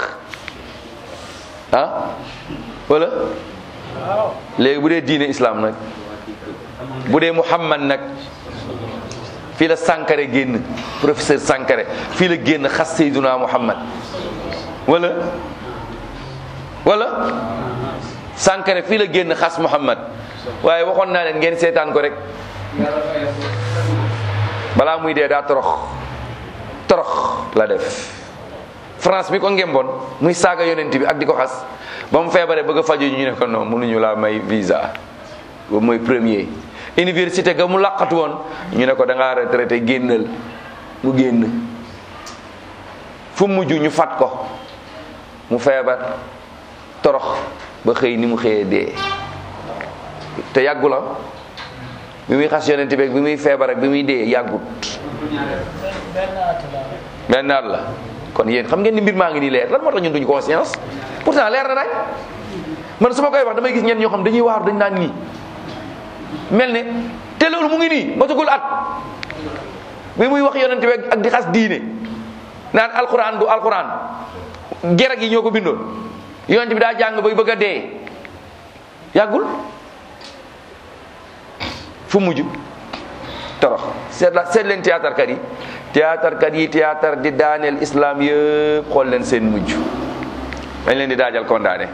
ah wala léegi bu dee diine islam nag bu dee muhammad nag fii la Sankare génn professeur Sankare fii la génn xas Seyduna Muhammad wala wala Sankare fii la génn xas Muhammad waaye waxoon naa leen ngeen seetaan ko rek balaa muy dee daa torox torox la def France mi ko ngemboon muy saaga yonent bi ak di ko xas ba mu feebaree bëgg a faju ñu ne ko non mënuñu laa may visa boobu mooy premier université ga mu laqatu woon ñu ne ko da ngaa retraité génnal mu génn fu mujj ñu fat ko mu feebar torox ba xëy ni mu xëyee dee te yàggu la bi muy xas yonent bi bi muy feebar ak bi muy dee yàggut benn at la kon yéen xam ngeen ni mbir maa ngi nii leer lan moo tax ñun duñu conscience pourtant leer na rek man su ma koy wax damay gis ñenn ñoo xam dañuy waaru dañ naan nii mel ne te loolu mu ngi nii matagul at bi muy wax yonent bi ak di xas diine naan alquran du alquran gerag yi ñoo ko bindoon yonent bi daa jàng bay bëgg a dee yàggul fu mujj torox seet la seet leen théâtre kat yi théâtre kat yi théâtre di daaneel islam yëpp xool leen seen mujj dañ leen di daajal condamné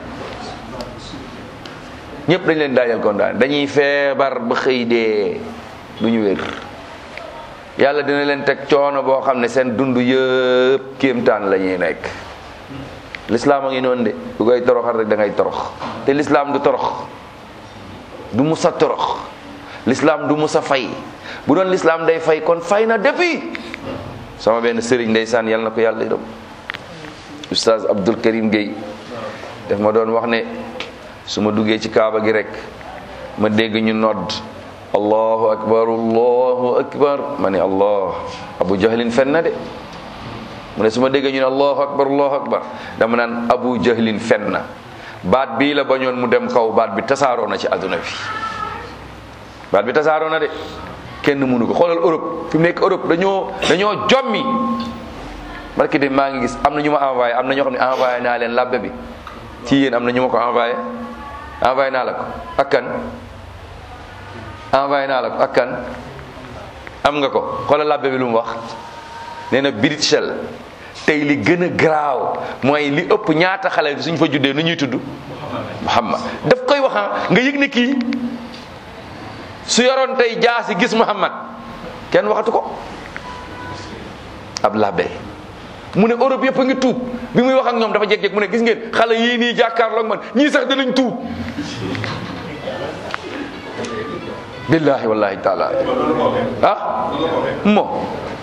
ñëpp dañ leen daajal condamné dañuy feebar ba xëy dee du ñu wér yàlla dina leen teg coono boo xam ne seen dund yëpp kéemtaan la ñuy nekk l'islam a ngi noonu de bu koy toroxal rek da ngay torox te l'islam du torox du musa torox l'islam du musa fay bu doon l'islam day fay kon fay na depuis sama benn sëriñ ndeysaan yàlla na ko yàlla yërëm oustaz Abdul Karim Gueye daf ma doon wax ne su ma duggee ci kaaba gi rek ma dégg ñu nodd allahu akbar allahu akbar ma ne allah abu jahlin fen na de mu ne su ma déggee ñu ne allahu akbar allahu akbar dama naan abu jahlin fen na baat bii la bañoon mu dem kaw baat bi tasaaroo na ci àdduna bi baat bi tasaaroo na de kenn mënu ko xoolal Europe fi mu nekk Europe dañoo dañoo jommi barki de maa ngi gis am na ñu ma envoyé am na ñoo xam ne envoyé naa leen labbe bi ci yéen am na ñu ma ko envoyé envoyé naa la ko ak kan envoyé naa la ko ak kan am nga ko xoolal labbe bi lu mu wax nee na Bruxelles tey li gën a garaaw mooy li ëpp ñaata xale suñ fa juddee nu ñuy tudd Muhammad daf koy wax nga yëg ne kii su yoroon tey jaasi gis Muhammad kenn waxatu ko ab labbe mu ne Europe yëpp a ngi tuub bi muy wax ak ñoom dafa jeg-jeg mu ne gis ngeen xale yii nii jàkkaarloog man ñii sax danañ tuub billahi wallahi taala ah mo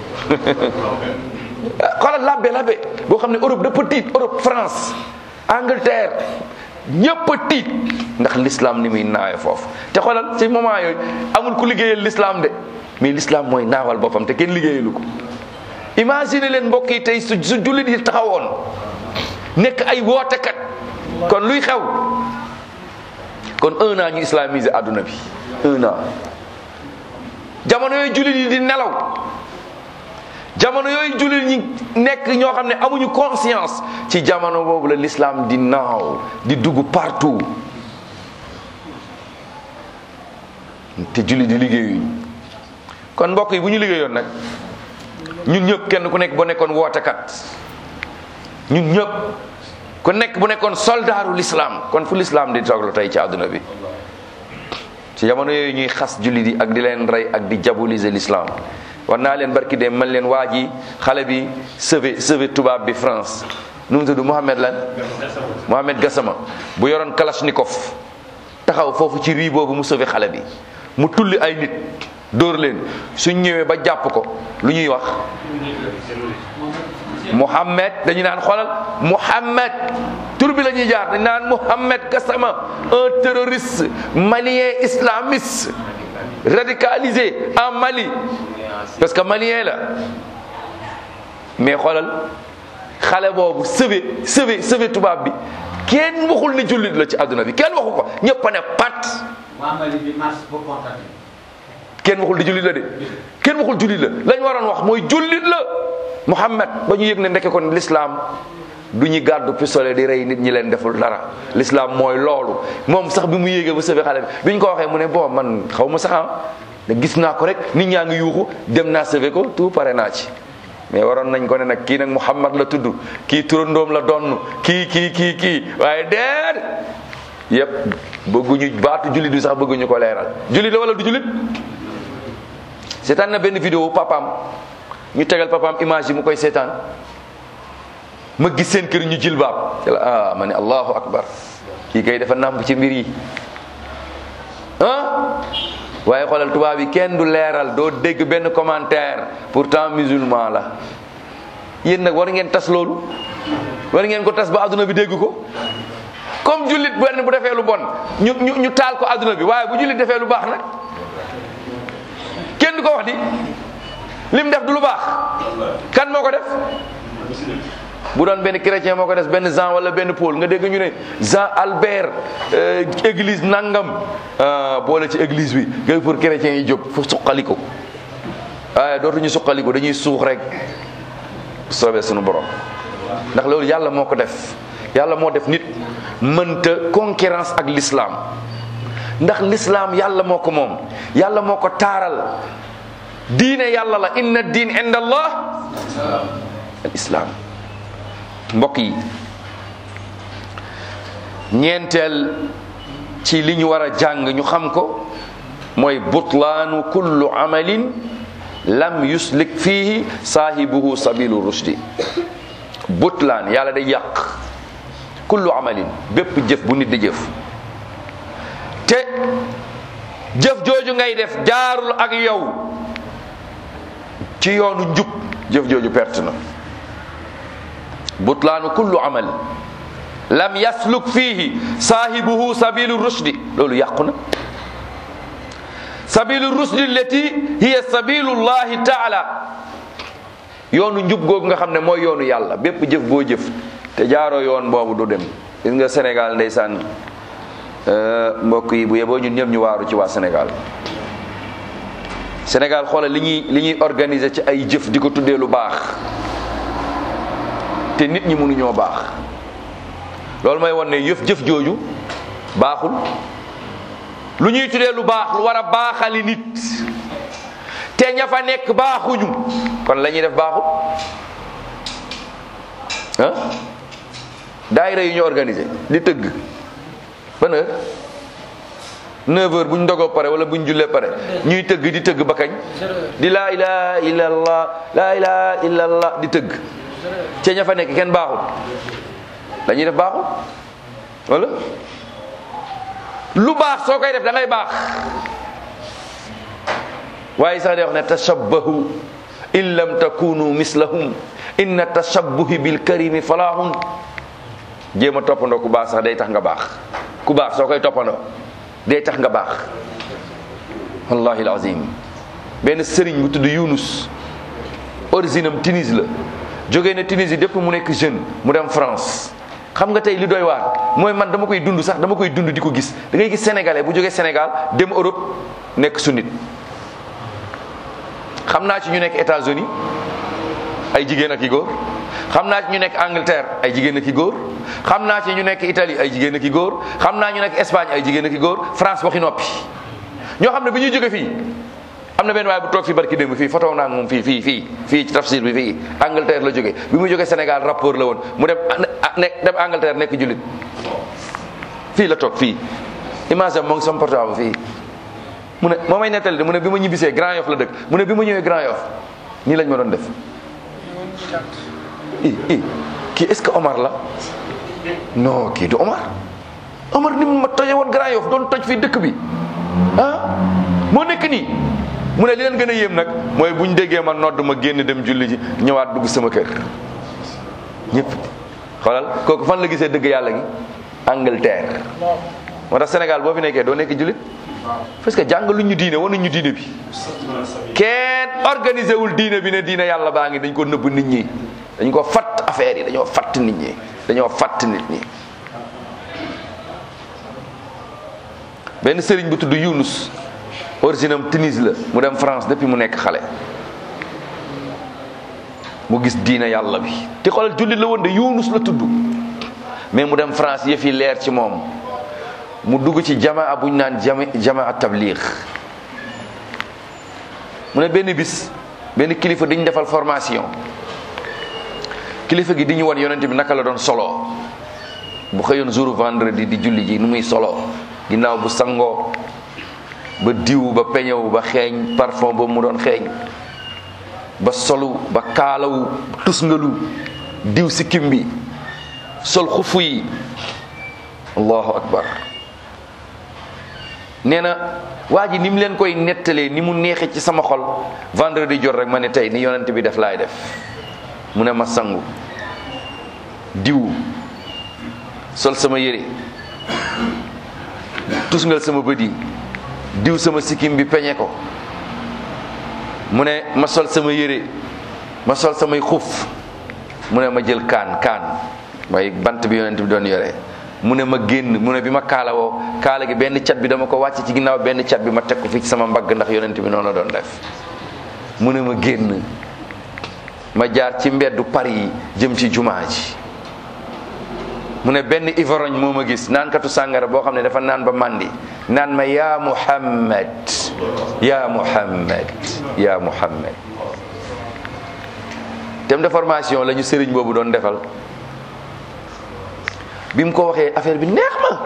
xoolal labbe labbe boo xam ne Europe dafa tiit Europe France Angleterre ñëpp a tiit ndax l'islam ni muy naawe foofu te xoolal ci moment yooyu amul ku liggéeyal l'islam de mais l'islam mooy naawal boppam te kenn liggéeyalu ko imagine leen mbokk yi tey su su jullit yi taxawoon nekk ay wootekat kon luy xew kon un an ñu islamiser àdduna bi un an jamono yooyu jullit yi di nelaw jamono yooyu jullit ñi nekk ñoo xam ne amuñu conscience ci jamono boobu la l'islam di naaw di dugg partout te jullit di liggéeyuñ kon mbokk yi bu ñu liggéeyoon nag ñun ñëpp kenn ku nekk bu nekkoon wootekat ñun ñëpp ku nekk bu nekkoon soldaaru l'islam kon fu l'islam di toglu tey ci àdduna bi ci jamono yooyu ñuy xas jullit yi ak di leen rey ak di diaboliser l'islam war naa leen barki de man leen waa ji xale bi sauvé sauvé tubaab bi France nu mu tudd Mohamed lan Mohamed Gassama bu yoroon Kalachnikov taxaw foofu ci rii boobu mu sauvé xale bi mu tulli ay nit dóor leen suñ ñëwee ba jàpp ko lu ñuy wax Mohamed dañu naan xoolal Mohamed tur bi la ñuy jaar dañu naan Mohamed Gassama un terroriste malien islamiste radicalisé en Mali parce que malien la mais xoolal xale boobu sëbe sëbe sëbe tubaab bi kenn waxul ne jullit la ci àdduna bi kenn waxu ko ñëpp a ne pat kenn waxul di jullit la de kenn waxul jullit la lañ waroon wax mooy jullit la Muhammad ba ñu yëg ne ndeke kon l'islam du ñu gàddu pistolet di rey nit ñi leen deful dara l'islam mooy loolu moom sax bi mu yéegee ba sëbe xale bi bi ñu ko waxee mu ne bon man xaw ma sax ne gis naa ko rek nit ñaa ngi yuuxu dem naa sëbe ko tout pare naa ci mais waroon nañ ko ne nag kii nag Muhammad la tudd kii turandoom la donn kii kii kii kii waaye deer yëpp bëgguñu baatu jullit bi sax bëgguñu ko leeral jullit la wala du jullit seetaan na benn vidéo papaam ñu tegal papaam image yi mu koy seetaan ma gis seen kër ñu jilbaab ci la ah ma ne allahu akbar kii kay dafa nàmp ci mbir yi ah waaye xoolal tubaab yi kenn du leeral doo dégg benn commentaire pourtant musulman la yéen nag war ngeen tas loolu war ngeen ko tas ba adduna bi dégg ko comme jullit benn bu defee lu bon ñu ñu ñu taal ko adduna bi waaye bu jullit defee lu baax nag kenn du ko wax di lim def du lu baax kan moo ko def bu doon benn chrétien moo ko def benn Jean wala benn Paul nga dégg ñu ne Jean Albert église nangam boole ci église bi nga pour chrétiens yi jóg fu suqaliko waaye dootuñu suqaliko dañuy suux rek soobee suñu borom ndax loolu yàlla moo ko def yàlla moo def nit mënta concurrence ak l'islam ndax l'islam yàlla moo ko moom yàlla moo ko taaral diine yàlla la inna diin inda allah al islam mbokk yi ñeenteel ci li ñu war a jàng ñu xam ko mooy butlaanu kullu amalin lam yuslik fihi saahibuhu sabilu rushdi butlaan yàlla day yàq kullu amalin bépp jëf bu nit di jëf te jëf jooju ngay def jaarul ak yow ci yoonu njub jëf jooju perte na butlaanu kullu amal lam yasluk fihi saahibuhu sabilu rushdi loolu yàqu na sabilu rusdi lati hiya sabilullahi taala yoonu njub googu nga xam ne mooy yoonu yàlla bépp jëf boo jëf te jaaroo yoon boobu du dem gis nga Sénégal ndeysaan mbokk yi bu yeboo ñun ñëpp ñu waaru ci waa Sénégal Sénégal xoolal li ñuy li ñuy organiser ci ay jëf di ko tuddee lu baax te nit ñi mënuñoo baax loolu mooy wan ne yëf jëf jooju baaxul lu ñuy tuddee lu baax lu war a baaxali nit te ña fa nekk baaxuñu kon la ñuy def baaxul ah daayira yu ñu organisé di tëgg ban heure 9 heures bu ñu ndogoo pare wala bu ñu jullee pare ñuy tëgg di tëgg ba kañ di laa ilaha illallah laa ilaha illallah di tëgg te ña fa nekk kenn baaxul dañuy def baaxul wala lu baax soo koy def da ngay baax waaye sax day wax ne tashabbahu in lam takunu mislahum inna tashabbuhi bil karimi falahun jéem a toppandoo ku baax sax day tax nga baax ku baax soo koy toppandoo day tax nga baax wallahi alazim benn sëriñ bu tudd Yunus origine am Tunis la jógee na Tunisie depuis mu nekk jeune mu dem France xam nga tey li doy waar mooy man dama koy dund sax dama koy dund di ko gis da ngay gis sénégalais bu jógee Sénégal dem Europe nekk sunnit xam naa ci ñu nekk États-Unis ay jigéen ak i góor xam naa ci ñu nekk Angleterre ay jigéen ak i góor xam naa ci ñu nekk Italie ay jigéen ak i góor xam naa ñu nekk Espagne ay jigéen ak i góor France waxi noppi ñoo xam ne bi ñuy jóge fii am na benn waaye bu toog fi barki démb fii photo naa moom fii fii fii fii ci tafsir bi fii Angleterre la jóge bi muy jóge Sénégal rapport la woon mu dem ne dem Angleterre nekk jullit fii la toog fii image am moo ngi sama portable fii mu ne moo may nettali de mu ne bi ma ñibbisee Grand Yoff la dëkk mu ne bi ma ñëwee Grand Yoff nii lañ ma doon def i i kii est-ce que Omar la non kii du Omar Omar ni mu ma toje woon Grand Yoff doon toj fii dëkk bi ah moo nekk nii mu ne li leen gën a yéem nag mooy bu ñu déggee ma nodd ma génn dem julli ji ñëwaat dugg sama kër ñëpp xoolal kooku fan la gisee dëgg yàlla gi Angleterre moo tax Sénégal boo fi nekkee doo nekk jullit parce que jàng lu ñu diine wanuñ ñu diine bi kenn organisé wul diine bi ne diine yàlla baa ngi dañ ko nëbb nit ñi dañ ko fatt affaire yi dañoo fatt nit ñi dañoo fatt nit ñi benn sëriñ bu tudd Yunus origine am Tunis la mu dem France depuis mu nekk xale mu gis diine yàlla bi te xoolal jullit la woon de Yunus la tudd mais mu dem France yëf yi leer ci moom mu dugg ci jamaa bu ñu naan jama jamaa tabliix mu ne benn bis benn kilifa di ñu defal formation kilifa gi di ñu wan yonent bi naka la doon solo bu xëyoon jour vendredi di julli ji nu muy solo ginnaaw bu sangoo ba diw ba peñewu ba xeeñ parfum boobu mu doon xeeñ ba solu ba kaalawu tusngalu diw sikkim bi sol xufu yi allahu akbar nee na waa ji ni mu leen koy nettalee ni mu neexe ci sama xol vendredi jot rek ma ne tey ni yonent bi def laay def mu ne ma sangu diw sol sama yére tusngal sama bët yi diw sama sikkim bi peñe ko mu ne ma sol sama yére ma sol samay xuf mu ne ma jël kaan kaan mooy bant bi yonent bi doon yore mu ne ma génn mu ne bi ma kaalawoo kaala gi benn cat bi dama ko wàcc ci ginnaaw benn cat bi ma teg ko fii ci sama mbagg ndax yonent bi noonu la doon def mu ne ma génn ma jaar ci mbeddu Paris yi jëm ci jumaa ji mu ne benn ivrogne moo ma gis naankatu sàngara boo xam ne dafa naan ba màndi naan ma yaa Muhammad yaa Muhammad yaa Muhammad thème de formation la ñu sëriñ boobu doon defal bi mu ko waxee affaire bi neex ma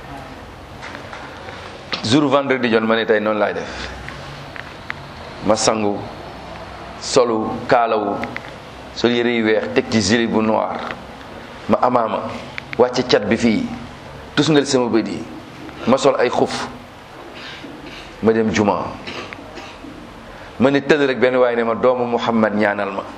jour vendredi jon ma ne tey noonu laay def ma sangu solu kaalawu sol yëre yu weex teg ci gilet bu noir ma amaama wàcce cat bi fii tusngal sama bët yi ma sol ay xuf ma dem juma ma ne tëdd rek benn waaye ne ma doomu Muhammad ñaanal ma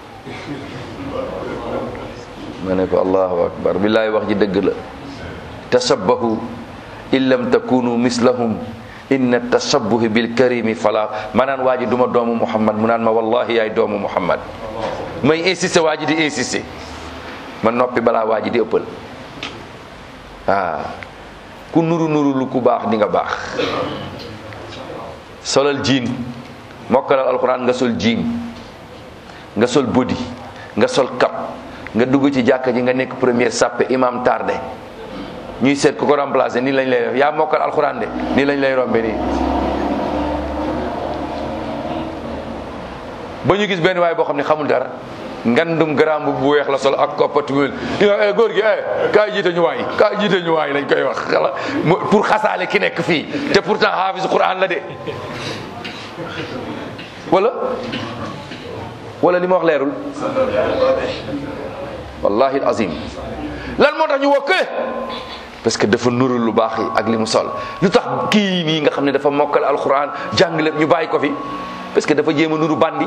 ma ne ko allahu akbar billaay wax ji dëgg la tashabbahu in lam takunu mislahum inna tashabbuhi bil karimi fala ma naan waa ji duma doomu muhammad mu naan ma wallahi yaay doomu muhammad may insisté waa ji di insisté ma noppi balaa waa ji di ëppal ah ku nuru nuru lu ku baax di nga baax solal jiin mokkalal alquran nga sol jiin nga sol bodi nga sol kap nga dugg ci jàkka ji nga nekk première sàppe imam tardé ñuy seet ku ko remplacé nii lañ lay def yaa mokkal alxuraan de nii lañ lay rombe nii ba ñu gis benn waay boo xam ne xamul dara ngandum garaam bu weex la sol ak koppati wél eh góor gi eh kaay jiite ñu waay kaay jiite ñu waay lañ koy wax xala pour xasaale ki nekk fii te pourtant hafiz quran la de wala wala li ma wax leerul wallahi azim lan moo tax ñu woo kële parce que dafa nurul lu baax yi ak li mu sol lu tax kii nii nga xam ne dafa mokkal alquran jàng lépp ñu bàyyi ko fi parce que dafa jéem a nuru bandi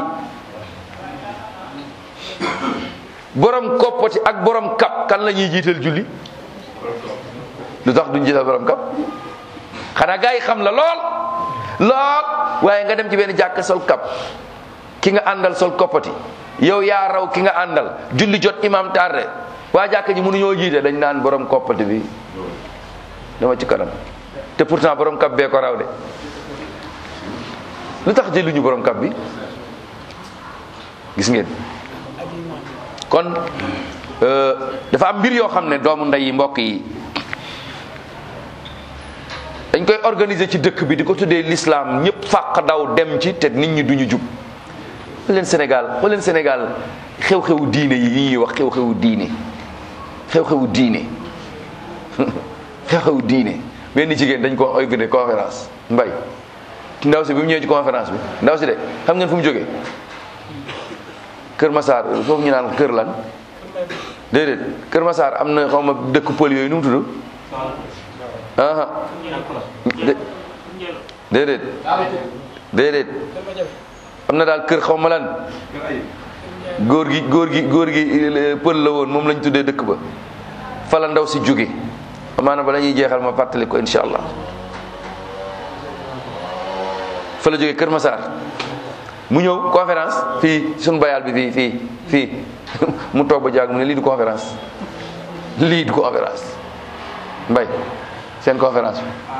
borom koppati ak borom kap kan la ñuy jiital julli lu tax duñ jiital borom kap xanaa gars yi xam la lool lool waaye nga dem ci benn jàkk sol kap ki nga àndal sol koppati yow yaa raw ki nga àndal julli jot imam tardé waa jàkk ji mënuñoo jiite dañ naan borom koppati bi dama ci kanam te pourtant borom kap bee ko raw de lu tax jëluñu borom kap bi gis ngeen kon dafa am mbir yoo xam ne doomu ndey yi mbokk yi dañ koy organiser ci dëkk bi di ko tuddee l'islam ñëpp fàq daw dem ci te nit ñi duñu jub xool leen Sénégal xool leen Sénégal xew-xewu diine yi yi ñuy wax xew-xewu diine xew-xewu diine xew-xewu diine benn jigéen dañ ko organiser conférence mbay ndaw si bi mu ñëwee ci conférence bi ndaw si de xam ngeen fu mu jógee Kër Massar foofu ñu naan kër lan déedéet Kër Massar am na xaw ma dëkk pël yooyu nu mu tudd aha déedéet déedéet am na daal kër xaw ma lan góor gi góor gi góor gi pël la woon moom lañ tuddee dëkk ba fa la ndaw si jóge amaana ba la ñuy jeexal ma fàttali ko insha allah fa la jóge Kër Massar mu ñëw conférence fii suñu bayal bi fii fii fii mu toog ba jaag mu ne lii du conférence lii du conférence mbay seen conférence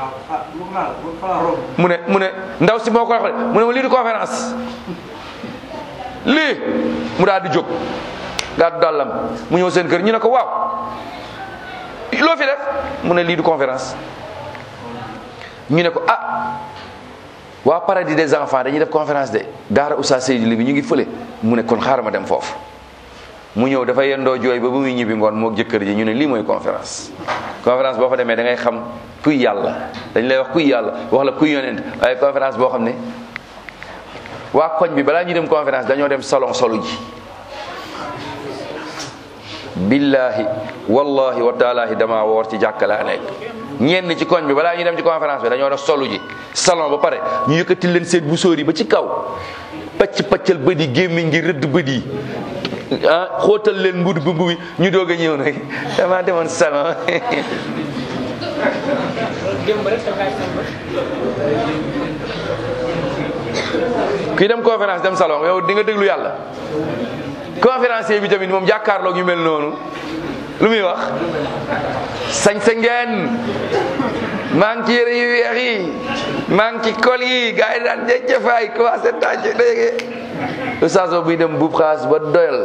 bi mu ne mu ne ndaw si moo ko wax mu ne ma lii du conférence lii mu daal di jóg gàddu dàllam mu ñëw seen kër ñu ne ko waaw loo fi def mu ne lii du conférence ñu ne ko ah waa paradis des enfants dañuy def conférence de daara Oustaz Seydou li bi ñu ngi fële mu ne kon xaaral ma dem foofu mu ñëw dafa yendoo jooy ba bu muy ñibbi ngoon moo jëkkër ji ñu ne lii mooy conférence conférence boo fa demee da ngay xam kuy yàlla dañ lay wax kuy yàlla wax la kuy yonent waaye conférence boo xam ne waa koñ bi balaa ñuy dem conférence dañoo dem salon solu ji billahi wallahi wa taalahi dama woor ci jàkka laa nekk ñenn ci koñ bi balaa ñuy dem ci conférence bi dañoo def solu ji salon ba pare ñu yëkkati leen seen bu sóor yi ba ci kaw pacc paccal bët yi gémmiñ ngi rëdd bët yi ah xóotal leen mbud bu mbubi ñu doog a ñëw nag dama demoon salon kuy dem conférence dem salon yow di nga déglu yàlla conférencier bi tamit moom jàkkaarloog yu mel noonu lu muy wax sañ sa ngeen maa ngi ci yére yu weex yi maa ngi ci kol yi gars yi daan jëjëfaay commencé tànc léegi oustaz ba buy dem buub xaas ba doyal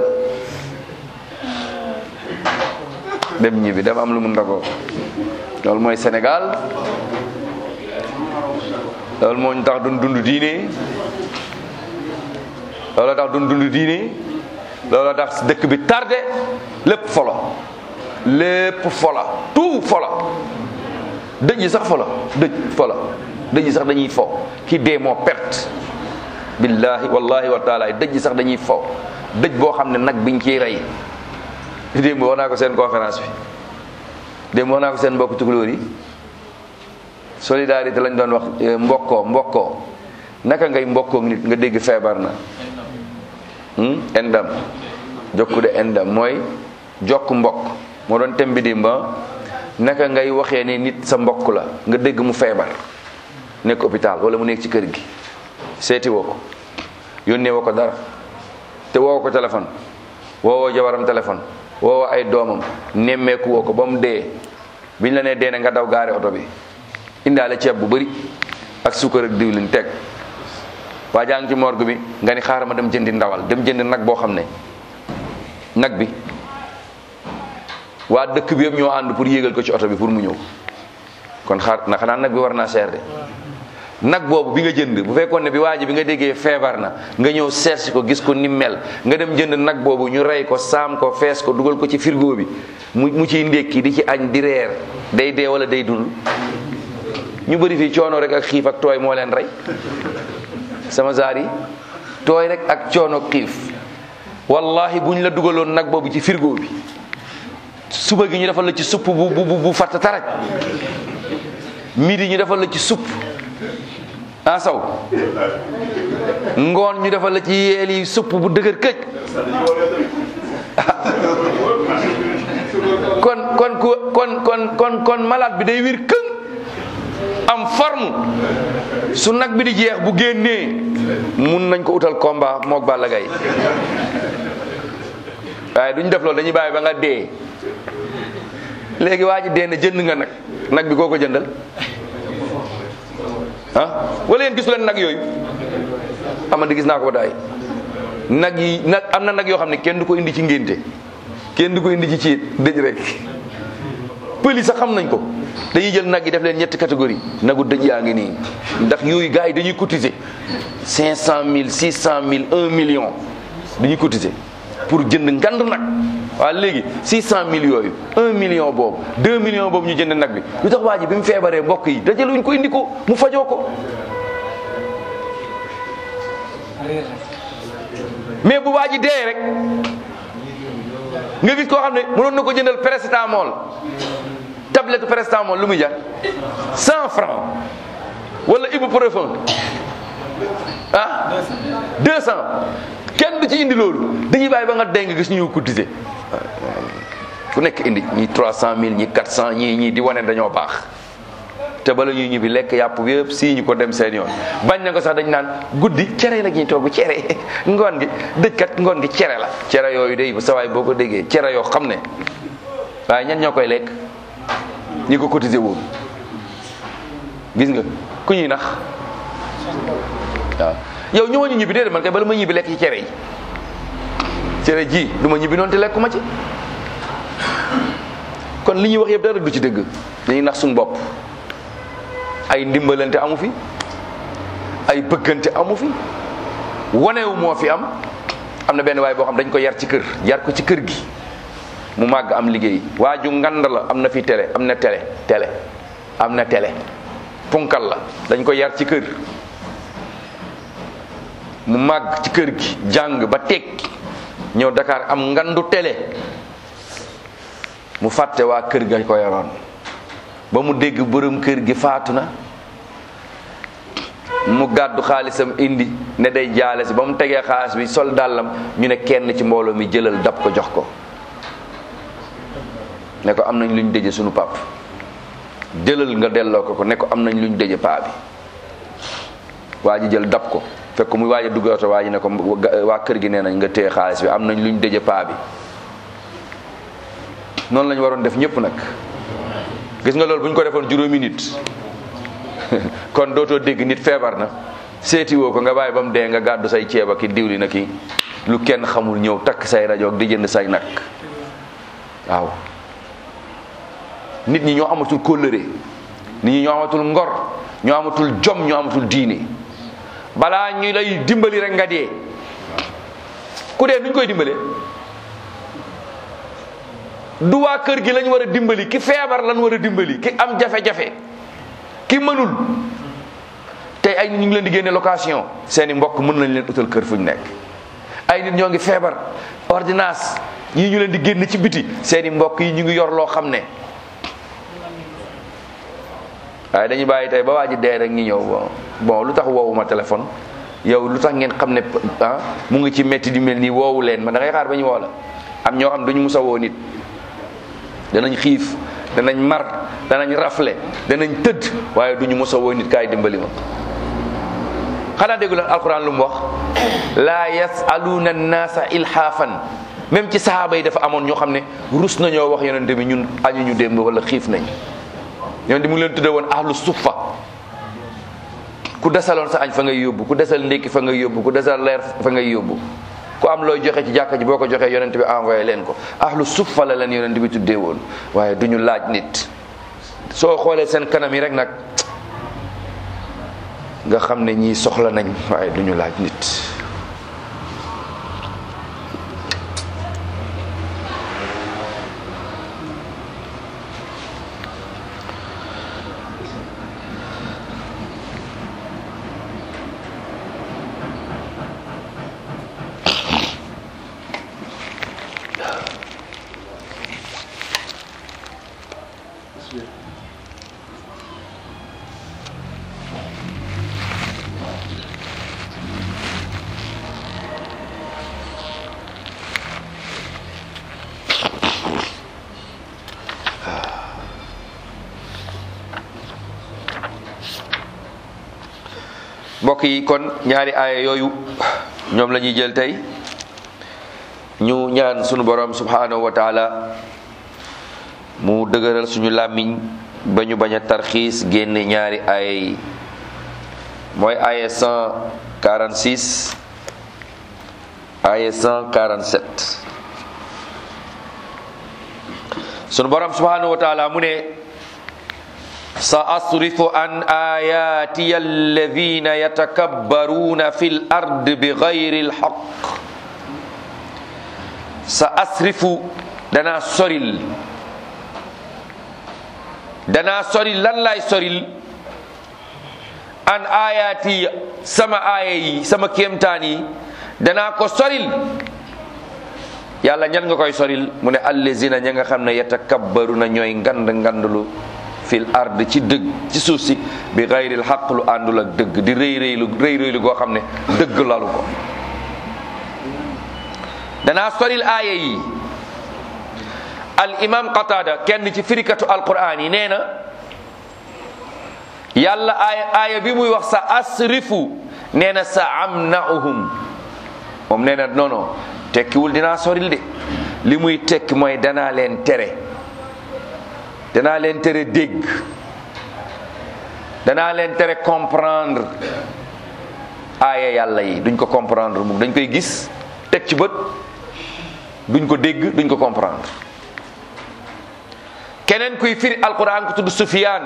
dem ñibbi dem am lu mu ndagoo loolu mooy Sénégal loolu moo ñu tax dun dund diine loolu tax dun dund diine loolu tax dëkk bi tardé lépp folo lépp fola tout fola dëj yi sax fola dëj fola dëj yi sax dañuy fo ki dee moo perte billahi wallahi wa taala dëj yi sax dañuy fo dëj boo xam ne nag biñ ciy rey démb wax naa ko seen conférence bi démb wax naa ko seen mbokk tukulóor yi solidarité lañ doon wax mbokkoo mbokkoo naka ngay mbokkoog nit nga dégg feebar na endam jokku de endam mooy jokk mbokk moo doon tem bi dimba naka ngay waxee ne nit sa mbokk la nga dégg mu feebar nekk hôpital wala mu nekk ci kër gi seeti woo ko yónnee woo ko dara te woo ko téléphone woowoo jabaram téléphone woowoo ay doomam nemmeeku woo ko ba mu dee biñ la nee dee ne nga daw gaare oto bi indaale ceeb bu bëri ak suukar ak diwlin teg waa jaa ngi ci morgue bi nga ni xaaral ma dem jëndi ndawal dem jëndi nag boo xam ne nag bi waa dëkk bi yëpp ñoo ànd pour yéegal ko ci oto bi pour mu ñëw kon xaar na xanaa nag bi war naa seer de nag boobu bi nga jënd bu fekkoon ne bi waa ji bi nga déggee feebar na nga ñëw seet ko gis ko ni mel nga dem jënd nag boobu ñu rey ko saam ko fees ko dugal ko ci frigo bi mu mu ciy ndékki di ci añ di reer day dee wala day dund ñu bëri fii coono rek ak xiif ak tooy moo leen rey sama zaar yi tooy rek ak coono xiif wallahi bu ñu la dugaloon nag boobu ci frigo bi suba gi ñu defal la ci supp bu bu bu fatt taraj midi ñu defal la ci supp ah saw ngoon ñu defal la ci yeel yi supp bu dëgër këj kon kon kon kon kon kon malade bi day wir këng am forme su nag bi di jeex bu génnee mun nañ ko utal combat moog Balla Gaye waaye duñ def loolu dañuy bàyyi ba nga dee léegi waa ji dee na jënd nga nag nag bi koo ko jëndal ah wala yéen gisu leen nag yooyu amandi gis naa ko ba daay nag yi nag am na nag yoo xam ne kenn du ko indi ci ngénte kenn du ko indi ci ciit dëj rek pëli sax xam nañ ko dañuy jël nag yi def leen ñetti catégorie nagu dëj yaa ngi nii ndax yooyu gars yi dañuy cotiser cinq cent mille six cent mille un million dañuy cotiser pour jënd ngand nag waaw léegi six cent mille yooyu un million boobu deux millions boobu ñu jënd nag bi lu tax waa ji bi mu feebaree mbokk yi dajaluñ ko indi ko mu fajoo ko mais bu waa ji dee rek nga gis koo xam ne mënoon na ko jëndal paracetamol tablette paracetamol lu muy jar cent francs wala ibuprofène ah deux cent kenn du ci indi loolu dañuy bàyyi ba nga dee nga gis ñu cotiser ku nekk indi ñi trois cent mille ñi quatre cent ñii ñii di wane dañoo baax te bala ñuy ñibbi lekk yàpp bi yëpp sii ñu ko dem seen yoon bañ na ko sax dañ naan guddi cere la ñuy togg cere ngoon gi dëjkat ngoon gi cere la cere yooyu day sa waay boo ko déggee cere yoo xam ne waaye ñan ñoo koy lekk ñi ko cotiser woon gis nga ku ñuy nax waaw yow ñëwa ñu ñibbi déedéet man kay bala ma ñibbi lekk ci cere yi cere ji du ma ñibbi noonu te lekkuma ci kon li ñuy wax yëpp dara du ci dëgg dañuy nax suñu bopp ay ndimbalante amu fi ay bëggante amu fi wanewu moo fi am am na benn waay boo xam dañ ko yar ci kër yar ko ci kër gi mu màgg am liggéey waa ju ngand la am na fi télé am na télé télé am na télé punkal la dañ ko yar ci kër mu màgg ci kër gi jàng ba tekki ñëw Dakar am ngandu télé mu fàtte waa kër ga ko yoroon ba mu dégg borom kër gi faatu na mu gàddu xaalisam indi ne day jaale si ba mu tegee xaalis bi sol dàllam ñu ne kenn ci mbooloo mi jëlal dab ko jox ko ne ko am nañ luñ dëje sunu pap jëlal nga delloo ko ko ne ko am nañ luñ dëje paa bi waa ji jël dab ko fekk muy waaj a dugg oto waa ji ne ko waa kër gi nee nañ nga téye xaalis bi am nañ luñ dëje paa bi noonu lañu waroon def ñëpp nag gis nga loolu bu ñu ko defoon juróomi nit kon dootoo dégg nit feebar na seeti woo ko nga bàyyi ba mu dee nga gàddu say ceeba ki diwli na ki lu kenn xamul ñëw takk say rajo di jënd say nag waaw nit ñi ñoo amatul kóllëre nit ñi ñoo amatul ngor ñoo amatul jom ñoo amatul diine balaa ñu lay dimbali rek nga dee ku dee nuñ koy dimbalee du waa kër gi lañ war a dimbali ki feebar lañ war a dimbali ki am jafe-jafe ki mënul tey ay nit ñu ngi leen di génne location seeni mbokk mën nañ leen utal kër fu ñu nekk ay nit ñoo ngi feebar ordonnance ñii ñu leen di génne ci biti seeni mbokk yi ñu ngi yor loo xam ne waaye dañuy bàyyi tey ba waa ji dee rek ñi ñëw bon bon lu tax woowuma téléphone yow lu tax ngeen xam ne ah mu ngi ci métti di mel nii woowu leen ma da ngay xaar ba ñu woo la am ñoo xam duñu musa woo nit danañ xiif danañ mar danañ rafle danañ tëdd waaye duñu mos a woo nit kaay dimbali ma xanaa déggu leen alquran lu mu wax laa yasaluuna annaasa ilhaafan même ci sahaaba yi dafa amoon ñoo xam ne rus nañoo wax yonente bi ñun añu ñu démb wala xiif nañ yonente mu ngi leen tudde woon ahlu suffa ku desaloon sa añ fa ngay yóbbu ku desal ndékki fa ngay yóbbu ku desal leer fa ngay yóbbu ku am looy joxe ci jàkka ji boo ko joxee yonent bi envoyé leen ko ahlu suffa la leen yonent bi tuddee woon waaye du ñu laaj nit soo xoolee seen kanam yi rek nag nga xam ne ñii soxla nañ waaye du ñu laaj nit mbokk yi kon ñaari aaya yooyu ñoom la ñuy jël tey ñu ñaan sunu borom subhanahu wa taala mu dëgëral suñu làmmiñ ba ñu bañ a tarxiis génne ñaari aaya yi mooy aaya 146 aaya 147 sunu borom subhanahu wa taala mu ne سأصرف عن آياتي الذين يتكبرون في الأرض بغير الحق سأصرف دنا سوريل دنا سوريل لن لا سوريل عن آياتي سما آيي سما كيمتاني دنا ko soril yàlla ñan nga koy soril mu ne allazina ña nga xam ne yatakabbaruna ñooy ngand ngandlu fil ard ci dëgg ci suuf si bi gayril xaq lu àndul ak dëgg di rëy rëylu rëy rëylu goo xam ne dëgg lalu ko danaa soril aaya yi al imam qatada kenn ci firikatu alquran yi nee na yàlla aaya aaya bi muy wax sa asrifu nee na sa amnauhum moom nee na non non tekkiwul dinaa soril de li muy tekki mooy danaa leen tere danaa leen tere dégg danaa leen tere comprendre aaya yàlla yi duñ ko comprendre mu dañ koy gis teg ci bët duñ ko dégg duñ ko comprendre keneen kuy firi alquran ku tudd Sufyaan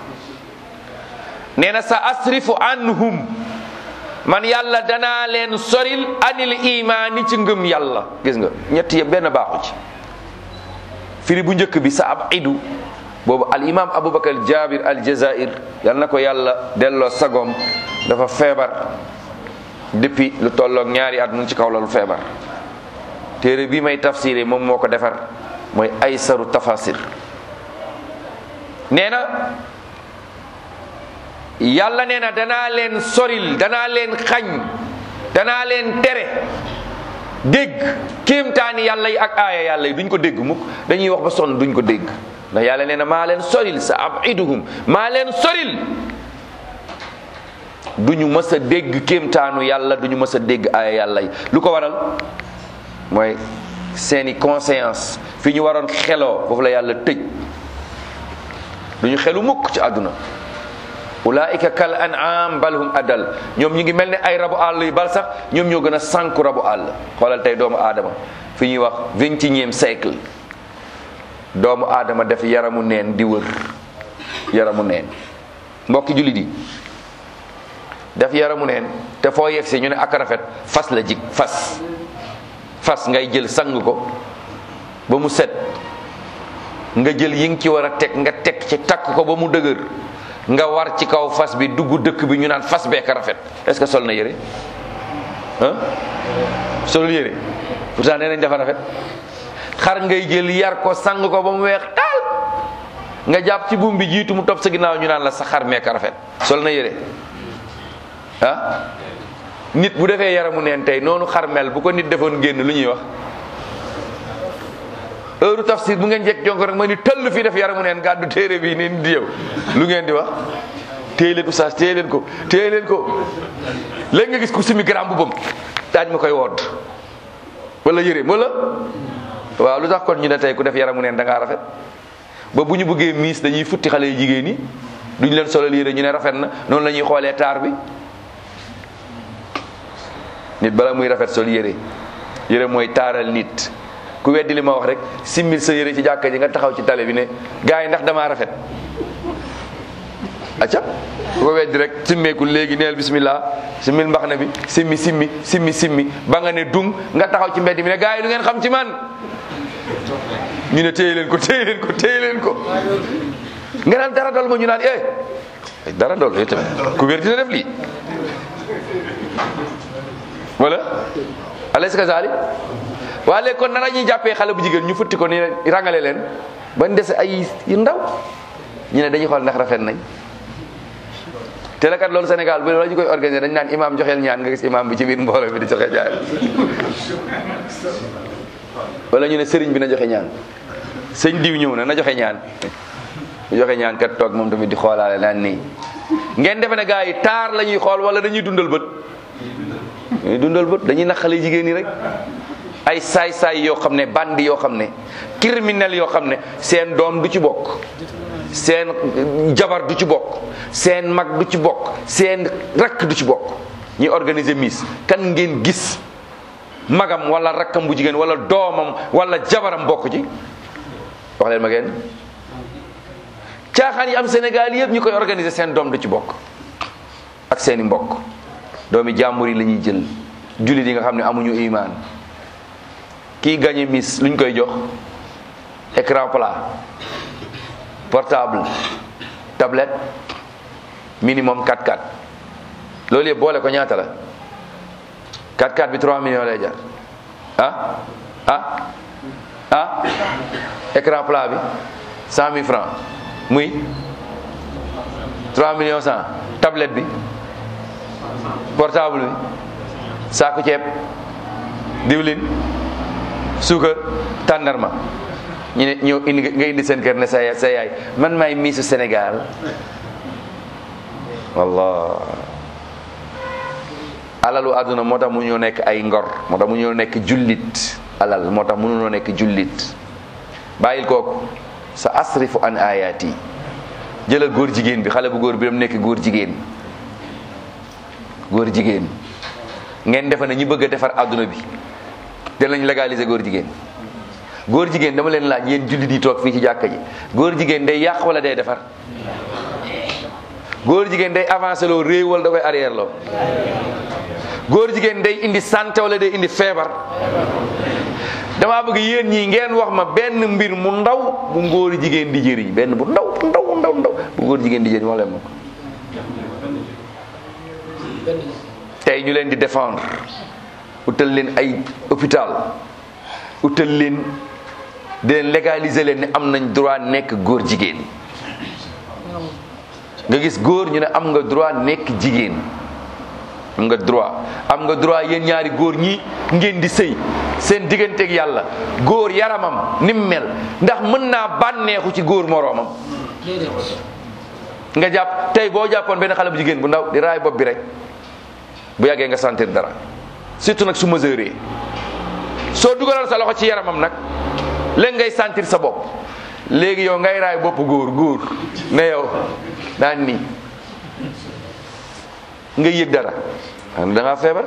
nee na sa asrifu anhum man yàlla danaa leen soril anil imaani ci ngëm yàlla gis nga ñett yëpp benn baaxu ci firi bu njëkk bi sa ab idu boobu al imam aboubacar jabir al jazair yal na ko yàlla delloo sagom dafa feebar depuis lu tolloog ñaari at mu ngi ci kaw la lu feebar téere bi may tafsiré moom moo ko defar mooy aysaru tafasir nee na yàlla nee na danaa leen soril danaa leen xañ danaa leen tere dégg kéemtaani yàlla yi ak aaya yàlla yi duñ ko dégg mukk dañuy wax ba sonn duñ ko dégg ndax yàlla nee na maa leen soril sa abiduhum maa leen soril duñu mës a dégg kéemtaanu yàlla duñu mës a dégg aaya yàlla yi lu ko waral mooy seeni conscience fi ñu waroon xeloo foofu la yàlla tëj duñu xelu mukk ci àdduna ulaika kal an'am bal hum adal ñoom ñu ngi mel ne ay rabu àll yu bal sax ñoom ñoo gën a sànku rabu àll xoolal tey doomu aadama fi ñuy wax vingt et unième siècle doomu aadama def yaramu neen di wër yaramu neen mbokki jullit yi def yaramu neen te foo yegg si ñu ne ak rafet fas la jig fas fas ngay jël sang ko ba mu set nga jël yi nga ci war a teg nga teg ci takk ko ba mu dëgër nga war ci kaw fas bi dugg dëkk bi ñu naan fas beek rafet est-ce que sol na yére ah solul yére pourtant nee nañ dafa rafet xar ngay jël yar ko sang ko ba mu weex taal nga jàpp ci buum bi jiitu mu topp sa ginnaaw ñu naan la sa xar meek rafet sol na yére ah nit bu defee yaramu neen tey noonu xar mel bu ko nit defoon génn lu ñuy wax heure tafsir bu ngeen jekk jonko rek ma ni tëll fii def yaramu neen gàddu téere bi ni di yow lu ngeen di wax téye leen oustaz téye leen ko téye leen ko léegi nga gis ku simi gram bu bam daaj ma koy wodd wala yëre wala waaw lu tax kon ñu ne tey ku def yaramu neen da ngaa rafet ba bu ñu bëggee miis dañuy futti xale yu jigéen ñi duñ leen solal yére ñu ne rafet na noonu la ñuy xoolee taar bi nit bala muy rafet sol yére yére mooy taaral nit ku weddi li ma wax rek simmil sa yére ci jàkka ji nga taxaw ci tale bi ne gars yi ndax damaa rafet acca ku ko weddi rek simmeeku léegi neel bismillah simmil mbax na bi simmi simmi simmi simmi ba nga ne dung nga taxaw ci mbedd mi ne gars yi lu ngeen xam ci man ñu ne téye leen ko téye leen ko téye leen ko nga naan dara dol ma ñu naan eh dara dol yow tamit ku wér dina def lii wala alaysa kazalik waa léegi kon nan la ñuy jàppee xale bu jigéen ñu futti ko ni rangale leen bañ dese ay yu ndaw ñu ne dañuy xool ndax rafet nañ te la kat loolu Sénégal bu la ñu koy organiser dañ naan imam joxeel ñaan nga gis imam bi ci biir mbooloo bi di joxe ñaan wala ñu ne sëriñ bi na joxe ñaan sëñ diw ñëw na na joxe ñaan bu joxe ñaan kat toog moom tamit di xoolaale naan nii ngeen defe ne gars yi taar la ñuy xool wala dañuy dundal bët dañuy dundal bët dañuy naqale jigéen ñi rek ay saay-saay yoo xam ne bandi yoo xam ne criminel yoo xam ne seen doom du ci bokk seen jabar du ci bokk seen mag du ci bokk seen rakk du ci bokk ñuy organiser miss kan ngeen gis magam wala rakkam bu jigéen wala doomam wala jabaram bokk ci wax leen ma ngeen caaxaan yi am Sénégal yëpp ñu koy organiser seen doom du ci bokk ak seeni mbokk doomi jàmbur yi la ñuy jël jullit yi nga xam ne amuñu imaan kii gagné miss luñ koy jox écran plat portable tablette minimum 4x4 loolu yëpp boole ko ñaata la 4x4 bi 3 millions lay jar ah ah ah écran plat bi 100 000 francs muy 3 millions 100 tablette bi portable bi saaku ceeb diwlin suukar tàndarma ñu ne ñëw indi nga indi seen kër ne sa yaay sa yaay man maay miisu Sénégal wallah alalu àdduna moo tax mu ñoo nekk ay ngor moo tax mu ñoo nekk jullit alal moo tax mënunoo nekk jullit bàyyil kooku sa asrifu an ayati jëlal góor jigéen bi xale bu góor bi dam nekk góor jigéen góor jigéen ngeen defe ne ñu bëgg a defar àdduna bi danañ légaliser góor jigéen góor jigéen dama leen laaj yéen jullit yi toog fii ci jàkka ji góor jigéen day yàq wala day defar góor jigéen day avancé loo réew wala da koy arrière loo góor jigéen day indi santé wala day indi feebar damaa bëgg yéen ñii ngeen wax ma benn mbir mu ndaw bu ngóor jigéen di jëriñ benn bu ndaw ndaw ndaw ndaw bu góor jigéen di jëriñ wax leen ma ko tey ñu leen di défendre utal leen ay hôpital utal leen di leen légaliser leen ne am nañ droit nekk góor jigéen nga gis góor ñu ne am nga droit nekk jigéen am nga droit am nga droit yéen ñaari góor ñi ngeen di sëy seen digganteeg yàlla góor yaramam ni mu mel ndax mën naa bànneexu ci góor moroomam nga jàpp tey boo jàppoon benn xale bu jigéen bu ndaw di raay bopp bi rek bu yàggee nga sentir dara surtout nag su mesuré soo dugalal sa loxo ci yaramam nag léegi ngay sentir sa bopp léegi yow ngay raay bopp góor góor ne yow daan nii nga yëg dara xam da ngaa feebar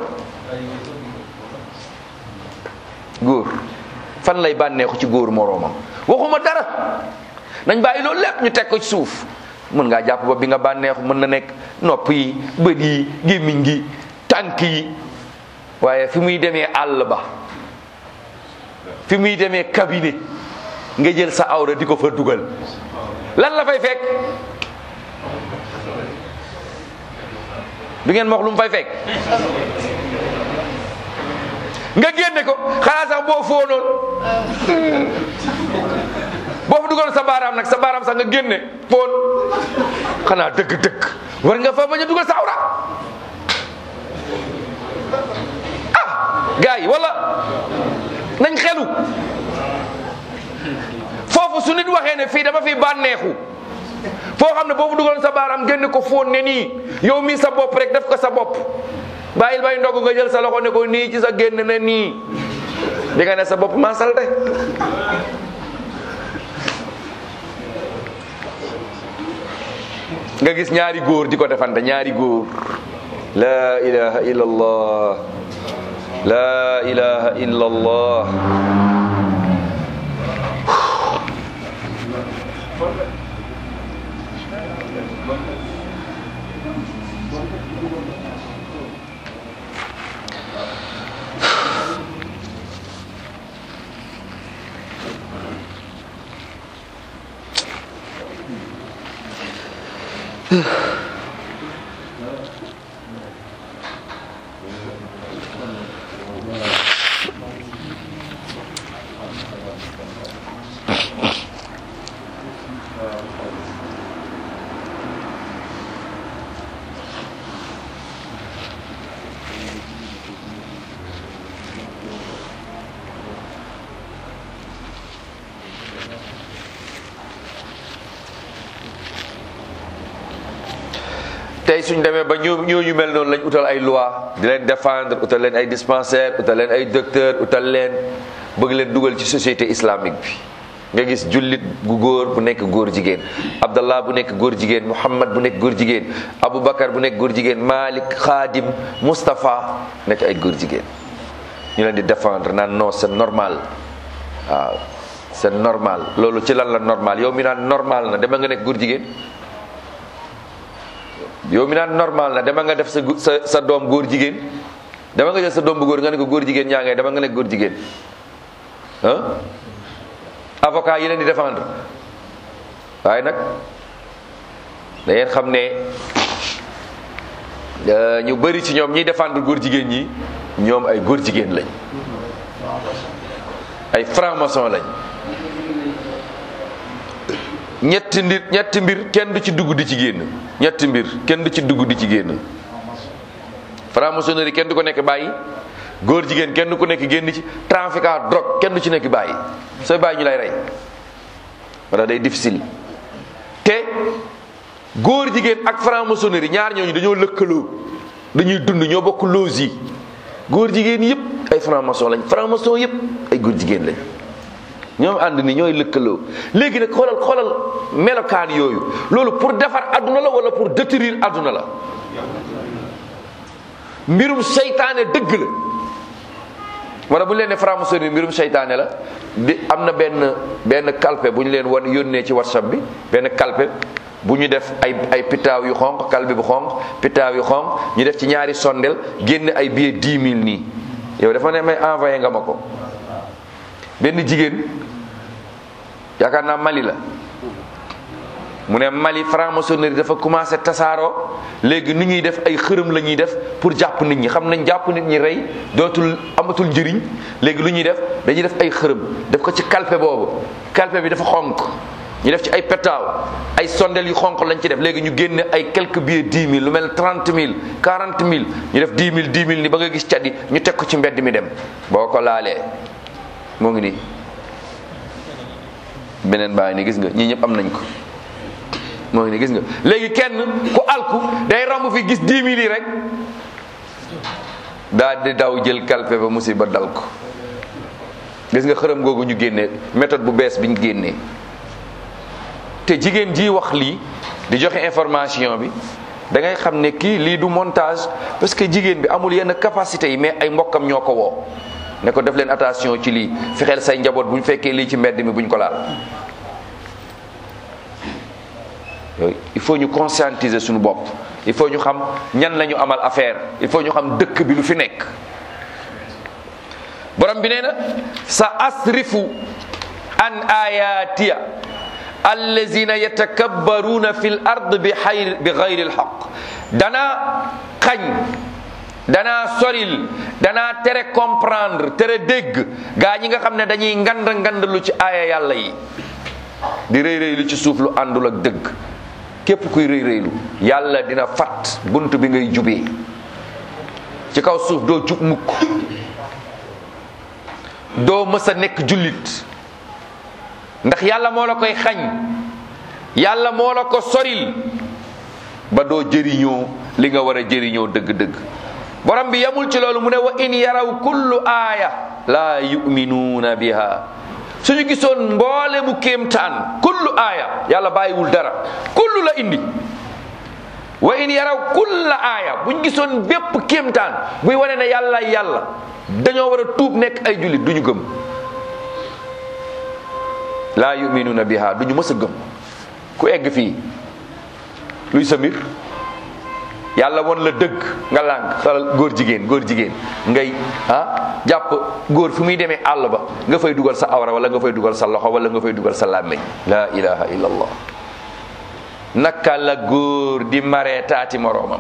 góor fan lay bànneexu ci góor moroomam waxuma dara nañ bàyyi loolu lépp ñu teg ko ci suuf mën ngaa jàpp ba bi nga bànneexu mën na nekk nopp yi bët yi gémmiñ gi tànk yi waaye fi muy demee àll ba fi muy demee cabinet nga jël sa awra di ko fa dugal lan la fay fekk bi ngeen ma wax lu mu fay fekk nga génne ko xanaa sax boo foonoon boo fa dugal sa baaraam nag sa baaraam sax nga génne foon xanaa dëgg-dëgg war nga fa bañ a dugal sa awra ah gars yi wala nañ xelu foofu su nit waxee ne fii dama fi bànneexu foo xam ne boobu dugaloon sa baaraam génn ko fóon ne nii yow mii sa bopp rek def ko sa bopp bàyyil bay ndogu nga jël sa loxo ne ko nii ci sa génn ne nii di nga ne sa bopp maa salte nga gis ñaari góor di ko defante ñaari góor la ilaha illallah la ilaha illallah tey suñ demee ba ñoo ñooñu mel noonu lañ utal ay loi di leen défendre utal leen ay dispensaire utal leen ay docteur utal leen bëgg leen dugal ci société islamique bi nga gis jullit gu góor bu nekk góor jigéen abdallah bu nekk góor jigéen muhammad bu nekk góor jigéen aboubacar bu nekk góor jigéen malik xaadim moustapha nekk ay góor jigéen ñu leen di défendre naan non c'est normal waaw c'est normal loolu ci lan la normal yow mi naan normal na dama nga nekk góor jigéen yow mi naan normal na dama nga def sa sa sa doom góor jigéen dama nga jël sa doom bu góor nga ne ko góor jigéen ñaa ngay dama nga nekk góor jigéen ah avocat yi leen di défendre waaye nag da ngeen xam ne ñu bëri ci ñoom ñiy défendre góor jigéen ñi ñoom ay góor jigéen lañ ay franc-maçon lañ ñetti ndir ñetti mbir kenn du ci dugg di ci génn ñetti mbir kenn du ci dugg di ci génn franc-maçonnerie kenn du ko nekk bàyyi góor jigéen kenn du ko nekk génn ci trafiquant drogue kenn du ci nekk bàyyi sooy bàyyi ñu lay rey wala day difficile te góor jigéen ak franc-maçonnerie ñaar ñooñu dañoo lëkkaloo dañuy dund ñoo bokk loos yi góor jigéen yëpp ay franc-maçon lañ franc-maçon yëpp ay góor jigéen lañ ñoom ànd ni ñooy lëkkaloo léegi nag xoolal xoolal melokaan yooyu loolu pour defar adduna la wala pour détruire adduna la mbirum seytaane dëgg la wala bu ñu leen ne franc-maçonnerie mbirum seytaane la di am na benn benn kalpe bu ñu leen wan yónnee ci whatsapp bi benn kalpe bu ñu def ay ay pitaaw yu xonq kalpe bu xonq pitaaw yu xonq ñu def ci ñaari sondel génne ay billet dix mille nii yow dafa ne may envoyé nga ma ko benn jigéen yaakaar naa Mali la mu ne Mali franc-maçonnerie dafa commencé tasaaroo léegi nu ñuy def ay xërëm la ñuy def pour jàpp nit ñi xam nañ jàpp nit ñi rey dootul amatul njëriñ léegi lu ñuy def dañuy def ay xërëm def ko ci kalpe boobu kalpe bi dafa xonk ñu def ci ay petaaw ay sondel yu xonq lañ ci def léegi ñu génne ay quelques billets dix mille lu mel trente mille quarante mille ñu def dix mille dix mille ni ba nga gis caddi ñu teg ko ci mbedd mi dem boo ko laalee moo ngi nii beneen baa ngi nii gis nga ñii ñëpp am nañ ko moo ngi nii gis nga léegi kenn ku alku day romb fi gis dix mille yi rek daal di daw jël kalpe ba musiba dal ko gis nga xërëm googu ñu génnee méthode bu bees bi ñu génnee te jigéen ji wax lii di joxe information bi da ngay xam ne kii lii du montage parce que jigéen bi amul yenn capacité yi mais ay mbokkam ñoo ko woo ne ko def leen attention ci lii fexeel say njaboot bu ñu fekkee lii ci mbedd mi buñ ko laal yooyu il faut ñu conscientiser suñu bopp il faut ñu xam ñan la ñu amal affaire il faut ñu xam dëkk bi lu fi nekk borom bi nee na sa asrifu an ayatiya allazina yatakabbaruna fi l ard bi xayr bi gayri lxaq danaa xañ danaa soril danaa tere comprendre tere dégg gaa ñi nga xam ne dañuy ngand ngand lu ci aaya yàlla yi di rëy rëy lu ci suuf lu àndul ak dëgg képp kuy rëy rëylu yàlla dina fat bunt bi ngay jubee ci kaw suuf doo jub mukk doo mës a nekk jullit ndax yàlla moo la koy xañ yàlla moo la ko soril ba doo jëriñoo li nga war a jëriñoo dëgg-dëgg borom bi yamul ci loolu mu ne wa in yaraw kullu aaya laa yuminuuna biha suñu gisoon mboole mu kéemtaan kullu aaya yàlla bàyyiwul dara kullu la indi wa in yaraw kulla aaya buñ gisoon bépp kéemtaan buy wane ne yàlla yàlla dañoo war a tuub nekk ay jullit duñu gëm laa yuminuuna biha duñu mës a gëm ku egg fii luy sa mbir yàlla won la dëgg nga lànk xalal góor jigéen góor jigéen ngay ah jàpp góor fi muy demee àll ba nga fay dugal sa awra wala nga fay dugal sa loxo wala nga fay dugal sa làmmiñ la ilaha illa allah naka la góor di maree taati moroomam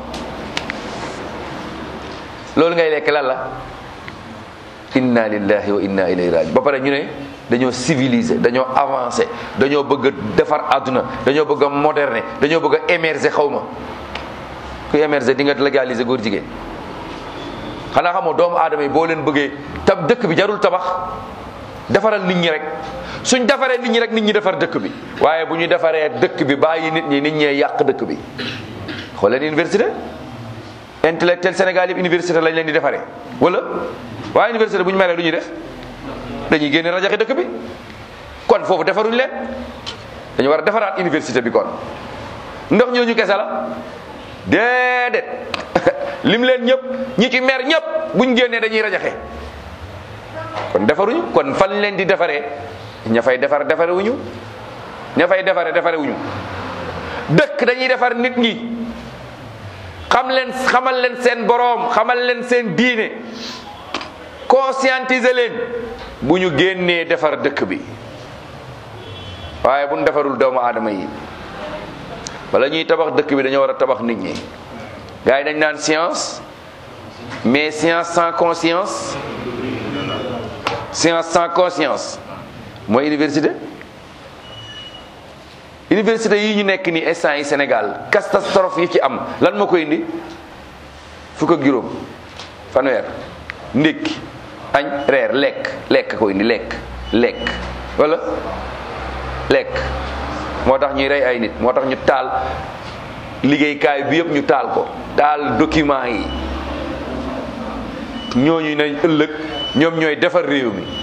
loolu ngay lekk lan la inna lillahi wa inna ilayhi raji ba pare ñu ne dañoo civilisé dañoo avancé dañoo bëgg a defar àdduna dañoo bëgg a moderné dañoo bëgg a émerger xaw ma ku émerger di nga légaliser góor jigéen xanaa xamoo doomu aadama yi boo leen bëggee tab dëkk bi jarul tabax defaral nit ñi rek suñ defaree nit ñi rek nit ñi defar dëkk bi waaye bu ñu defaree dëkk bi bàyyi nit ñi nit ñee yàq dëkk bi xooleen université intellectuel Sénégal yëpp université lañ leen di defaree wala waaye université bu ñu meree lu ñuy def dañuy génne rajaxe dëkk bi kon foofu defaruñ leen dañu war a defaraat université bi kon ndox ñooñu kese la déedéet lim leen ñëpp ñi ci mer ñëpp buñ génnee dañuy rajaxe kon defaruñu kon fan leen di defaree ña fay defar defarewuñu ña fay defare defarewuñu dëkk dañuy defar nit ñi xam leen xamal leen seen boroom xamal leen seen diine conscientiser leen bu ñu génnee defar dëkk bi waaye bu ñu defarul doomu aadama yi wala ñuy tabax dëkk bi dañoo war a tabax nit ñi gars yi dañ naan science mais science sans conscience science sans conscience mooy université université yi ñu nekk nii instant yi Sénégal catastrophe yi ci am lan moo koy indi fukk ak juróom fanweer ndékki añ reer lekk lekk ko indi lekk lekk wala lekk moo tax ñuy rey ay nit moo tax ñu taal liggéeykaay bi yëpp ñu taal ko taal document yi ñooñu nañ ëllëg ñoom ñooy defar réew mi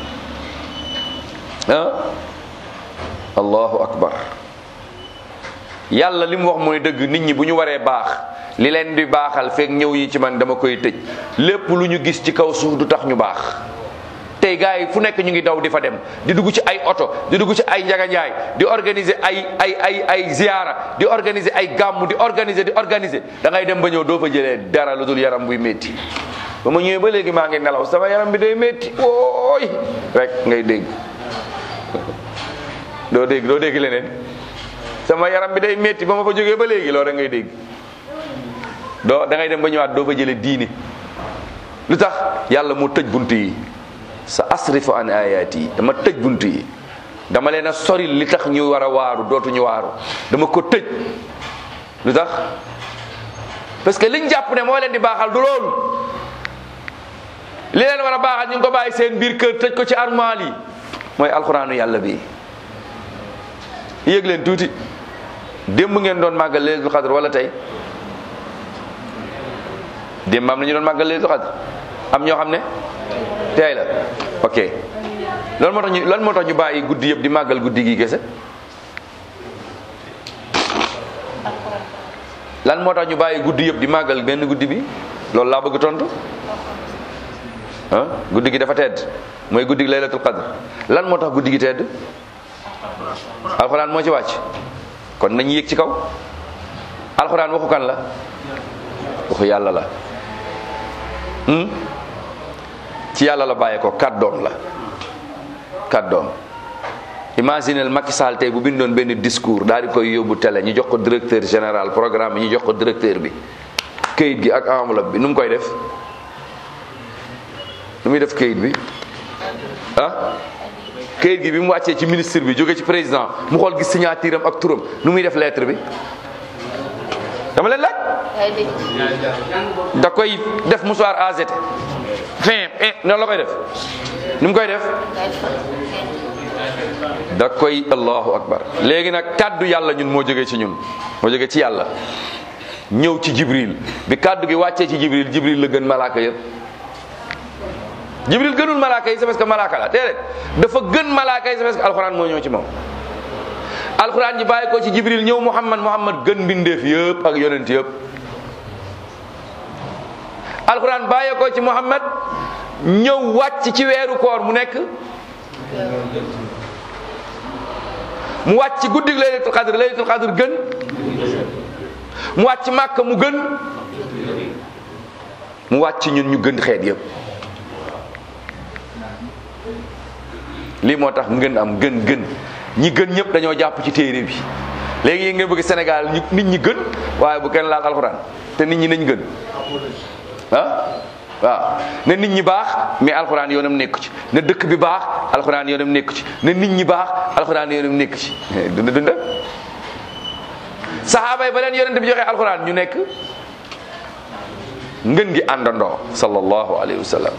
ah allahu akbar yàlla li mu wax mooy dëgg nit ñi bu ñu waree baax li leen di baaxal fekk ñëw yi ci man dama koy tëj lépp lu ñu gis ci kaw suuf du tax ñu baax tey gars yi fu nekk ñu ngi daw di fa dem di dugg ci ay oto di dugg ci ay njaganjaay di organiser ay ay ay ay ziyaara di organiser ay gàmm di organiser di organiser da ngay dem ba ñëw doo fa jëlee dara lu dul yaram buy métti ba ma ñëwee ba léegi maa ngi nelaw sama yaram bi day métti wooy rek ngay dégg doo dégg doo dégg leneen sama yaram bi day métti ba ma fa jógee ba léegi loolu rek ngay dégg doo da ngay dem ba ñëwaat doo fa jëlee diine lu tax yàlla moo tëj bunt yi sa asrifu an ayati yi dama tëj bunt yi dama leen a sori li tax ñu war a waaru dootuñu waaru dama ko tëj lu tax parce que liñ jàpp ne moo leen di baaxal du loolu li leen war a baaxal ñu ngi ko bàyyi seen biir kër tëj ko ci armoire yi mooy alxuraanu yàlla bi yëg leen tuuti démb ngeen doon màggal laylatul xadr wala tey démb am na ñu doon màggal laylatul xadr am ñoo xam ne tey la ok loolu moo tax ñu lan moo tax ñu bàyyi guddi yëpp di màggal guddi gi kese lan moo tax ñu bàyyi guddi yëpp di màggal benn guddi bi loolu laa bëgg tontu ah guddi gi dafa tedd mooy guddi gi laylatul qadr lan moo tax guddi gi tedd alxuraan moo ci wàcc kon nañu yéeg ci kaw alxuraan waxu kan la waxu yàlla la ci yàlla la bàyyee ko kàddoom la kàddoom imaginel Macky Sall tey bu bindoon benn discours daal di koy yóbbu télé ñu jox ko directeur général programme bi ñu jox ko directeur bi këyit gi ak enveloppe bi nu mu koy def nu muy def këyit bi ah këyit gi bi mu wàccee ci ministre bi jóge ci président mu xool gis signature am ak turam nu muy def lettre bi dama leen laaj da koy def mouchoir AZT fin eh noonu la koy def nu mu koy def da koy allahu akbar léegi nag kàddu yàlla ñun moo jógee ci ñun moo jógee ci yàlla ñëw ci jibril bi kàddu gi wàccee ci jibril jibril la gën malaaka yëpp jibril gënul malaaka yi c'est parce que malaaka la déedéet dafa gën malaaka yi c'est parce que alxuraan moo ñëw ci moom alxuraan ji bàyyi ko ci jibril ñëw muhammad muhammad gën mbindeef yëpp ak yonent yëpp alxuraan bàyyi ko ci muhammad ñëw wàcc ci weeru koor mu nekk mu wàcc ci guddig laylatul qadr laylatul qadr gën mu wàcc màkk mu gën mu wàcc ñun ñu gën xeet yëpp lii moo tax ngën am gën gën ñi gën ñëpp dañoo jàpp ci téere bi léegi yi ngeen bëgg Sénégal ñu nit ñi gën waaye bu kenn laal alxuraan te nit ñi nañ gën ah waaw na nit ñi baax mais alxuraan yoonam nekku ci na dëkk bi baax alxuraan yoonam nekku ci na nit ñi baax alxuraan yoonam nekku ci dunda dunda saxaaba yi ba leen yonent bi joxe alxuraan ñu nekk ngën gi àndandoo sallallahu alayhi wa sallam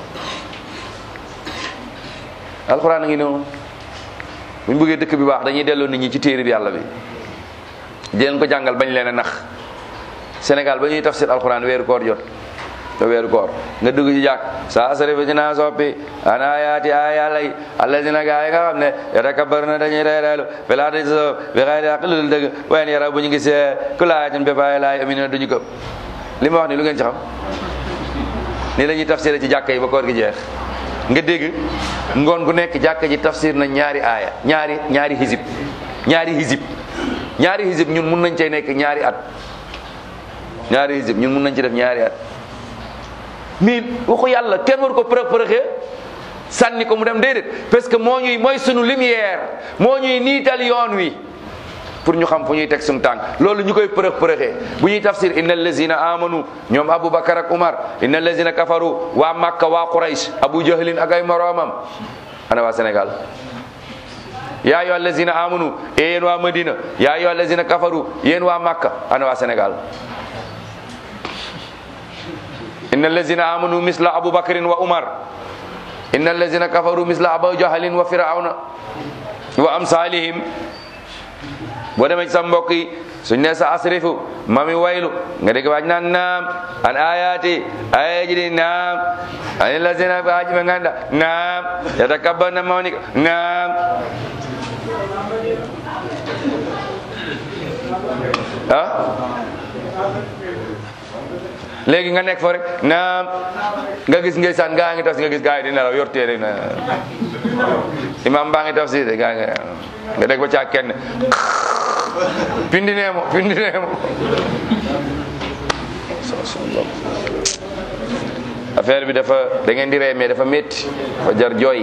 alxuraan a ngi noonu bu ñu bëggee dëkk bi baax dañuy delloo nit ñi ci téere bi yàlla bi di leen ko jàngal bañ leen a nax Sénégal ba ñuy tafsir alxuraan weeru koor jot te weeru koor nga dugg ci jàkk saa sarifa ci naa soppi ana ayaati ay yàlla yi allazina gaa yi nga xam ne yatakabbar na dañuy reereelu filaa di so bi xëy di lu dul dëgg wayen yara bu ñu gisee ku laayatin bépp ay laay amina duñu gëm li ma wax ni lu ngeen ci xam ni la ñuy tafsir ci jàkka yi ba koor gi jeex nga dégg ngoon gu nekk jàkka ji tafsir na ñaari aaya ñaari ñaari hizib ñaari hizib ñaari hizib ñun mun nañ cay nekk ñaari at ñaari hizib ñun mun nañ ci def ñaari at mais waxu yàlla kenn war ko përëx përëxee sànni ko mu dem déedéet parce que moo ñuy mooy sunu lumière moo ñuy niital yoon wi pour ñu xam fu ñuy teg suñu tànk loolu ñu koy përëx përëxee bu ñuy tafsir inna allazina amanu ñoom aboubacar ak umar inna allazina kafaru waa makka waa quraysh abu jahlin ak ay moroomam ana waa sénégal yaa ayyuha allazina amanu e yéen waa madina yaa ayyuha allazina kafaru yéen waa makka ana waa sénégal inna allazina amanu misla abubakrin wa umar inna allazina kafaru misla abu jahlin wa firawna wa amsalihim boo demee ci sa mbokk yi suñ ne sa asrifu mami waylu nga dégg waaj naan naam an ayati aya ji di naam an allazina fi haji ɓe ganda naam yatakabbarna mawnika naam ah léegi nga nekk fa rek naam nga gis ngay saan gaa ngi tafsir nga gis gaa yi di nelaw yor téere na imam baa ngi tafsir de gaa ngi nga dégg ba caa kenn pindi neemo pindi neemo affaire bi dafa da ngeen di ree mais dafa métti dafa jar jooy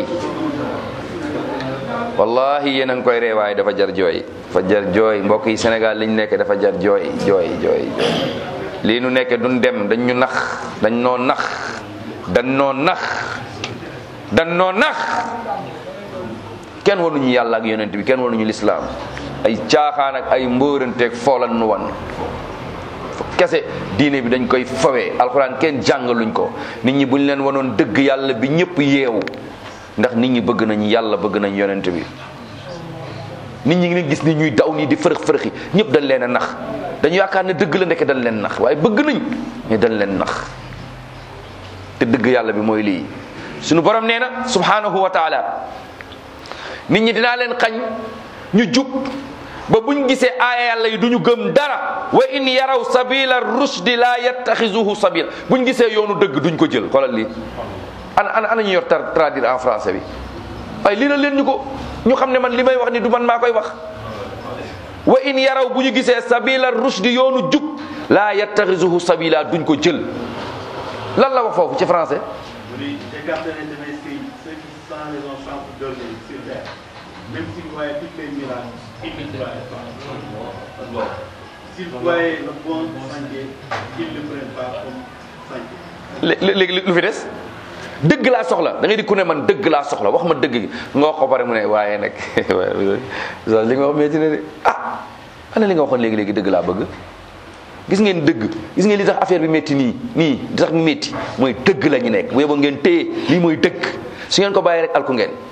wallahi yéen a ngi koy ree waaye dafa jar jooy dafa jar jooy mbokk yi Sénégal liñ nekk dafa jar jooy jooy jooy jooy lii nu nekk duñ dem dañ ñu nax dañ noo nax dañ noo nax dañ noo nax kenn wanuñu yàlla ak yonent bi kenn wanuñu lislaam ay caaxaan ak ay mbóoranteeg foolan nu wan kese diine bi dañ koy fawee alxuraan kenn jàngaluñ ko nit ñi buñ leen wanoon dëgg yàlla bi ñëpp yeewu ndax nit ñi bëgg nañ yàlla bëgg nañ yonent bi nit ñi ngi gis ni ñuy daw nii di fërëx fërëxi ñëpp dañ leen a nax dañu yaakaar ne dëgg la ndeke dañ leen nax waaye bëgg nañ mais dañ leen nax te dëgg yàlla bi mooy lii suñu borom nee na subhanahu wa taala nit ñi dinaa leen xañ ñu jub ba buñ gisee aaya yàlla yi duñu gëm dara wa in yaraw sabila rushdi la yattaxizuhu sabila buñ gisee yoonu dëgg duñ ko jël xoolal lii ana ana ana ñu yor tar traduire en français bi ay lii la leen ñu ko ñu xam ne man li may wax ni du man maa koy wax wa in yaraw bu ñu gisee sabila rushdi yoonu jub la yattaxizuhu sabila duñ ko jël lan la wax foofu ci français Vous dites, écartez-les de mes signes, ceux qui sans raison chantent dormir sur terre. Même s'ils voyaient toutes les miracles, ils ne croyaient pas. S'ils voyaient le bon sentier, ils ne le prennent pas comme sentier. lé- léegi lu fi des dëgg laa soxla da ngay di ku ne man dëgg laa soxla wax ma dëgg gi nga wax ko pare mu ne waaye nag waaye li nga wax metti na de ah ana li nga waxoon léegi léegi dëgg laa bëgg gis ngeen dëgg gis ngeen li tax affaire bi métti nii nii li tax mu métti mooy dëgg la ñu nekk bu yeboo ngeen téye lii mooy dëgg su ngeen ko bàyyi rek alku ngeen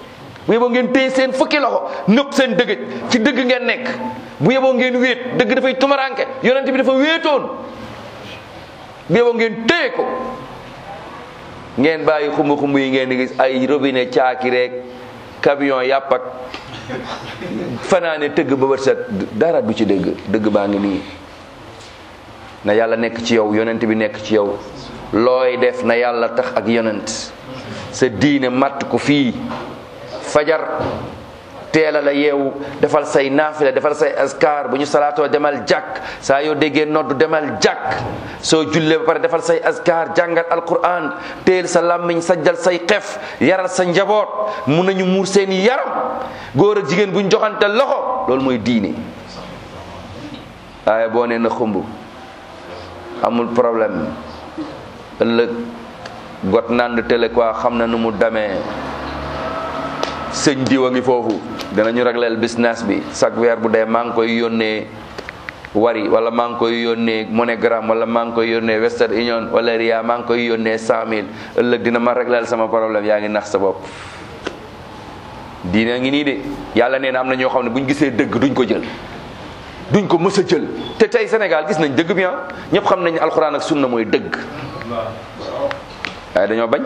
bu yeboo ngeen téye seen fukki loxo nëpp seen dëgëj ci dëgg ngeen nekk bu yeboo ngeen wéet dëgg dafay tumaranke yonent bi dafa wéetoon bu yeboo ngeen téye ko ngeen bàyyi xumb xumb yi ngeen di gis ay robinet caaki rek camion yàpp ak fanaane tëgg ba bët set dara du ci dëgg dëgg baa ngi nii na yàlla nekk ci yow yonent bi nekk ci yow looy def na yàlla tax ak yonent sa diine matt ko fii fajar teela la yeewu defal say naafila defal say askar bu ñu salaatoo demal jàkk saa yoo déggee noddu demal jàkk soo jullee ba pare defal say askar jàngal alquran teel sa làmmiñ sajjal say xef yaral sa njaboot mun nañu muur seen yaram góor ak jigéen bu ñu joxante loxo loolu mooy diine waaye boo nee na xumb amul problème ëllëg got nand télé quoi xam na nu mu demee sëñ diw a ngi foofu danañu régleel business bi chaque weer bu dee maa ngi koy yónnee wari wala maa ngi koy yónnee MoneyGram wala maa ngi koy yónnee Western Union wala Ria maa ngi koy yónnee cent mille ëllëg dina ma régleel sama problème yaa ngi nax sa bopp diina ngi nii de yàlla nee na am na ñoo xam ne buñ gisee dëgg duñ ko jël duñ ko mës a jël te tey Sénégal gis nañ dëgg bi ah ñëpp xam nañ alxuraan ak sunna mooy dëgg waaye dañoo bañ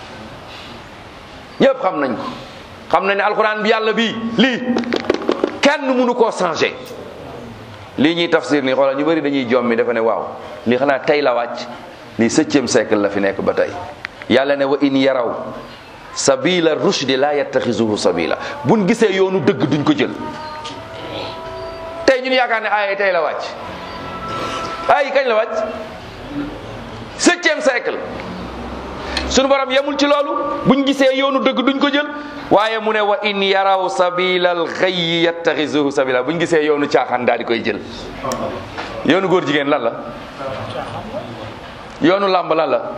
ñëpp xam nañ ko xam nañ ne alxuraan bi yàlla bii lii kenn mënu koo changé lii ñuy tafsir nii xoolal ñu bëri dañuy jommi dafa ne waaw lii xanaa tey la wàcc lii septième siècle la fi nekk ba tey yàlla ne wa in yaraw sabila rushdi la yattaxisuhu sabila buñ gisee yoonu dëgg duñ ko jël tey ñun yaakaar ne aaya tey la wàcc aay kañ la wàcc septième siècle suñu borom yemul ci loolu buñ gisee yoonu dëgg duñ ko jël waaye mu ne wa in yaraw sabilal xayyi yattaxisuhu sabila buñ gisee yoonu caaxaan daal di koy jël yoonu góor jigéen lan la yoonu làmb lan la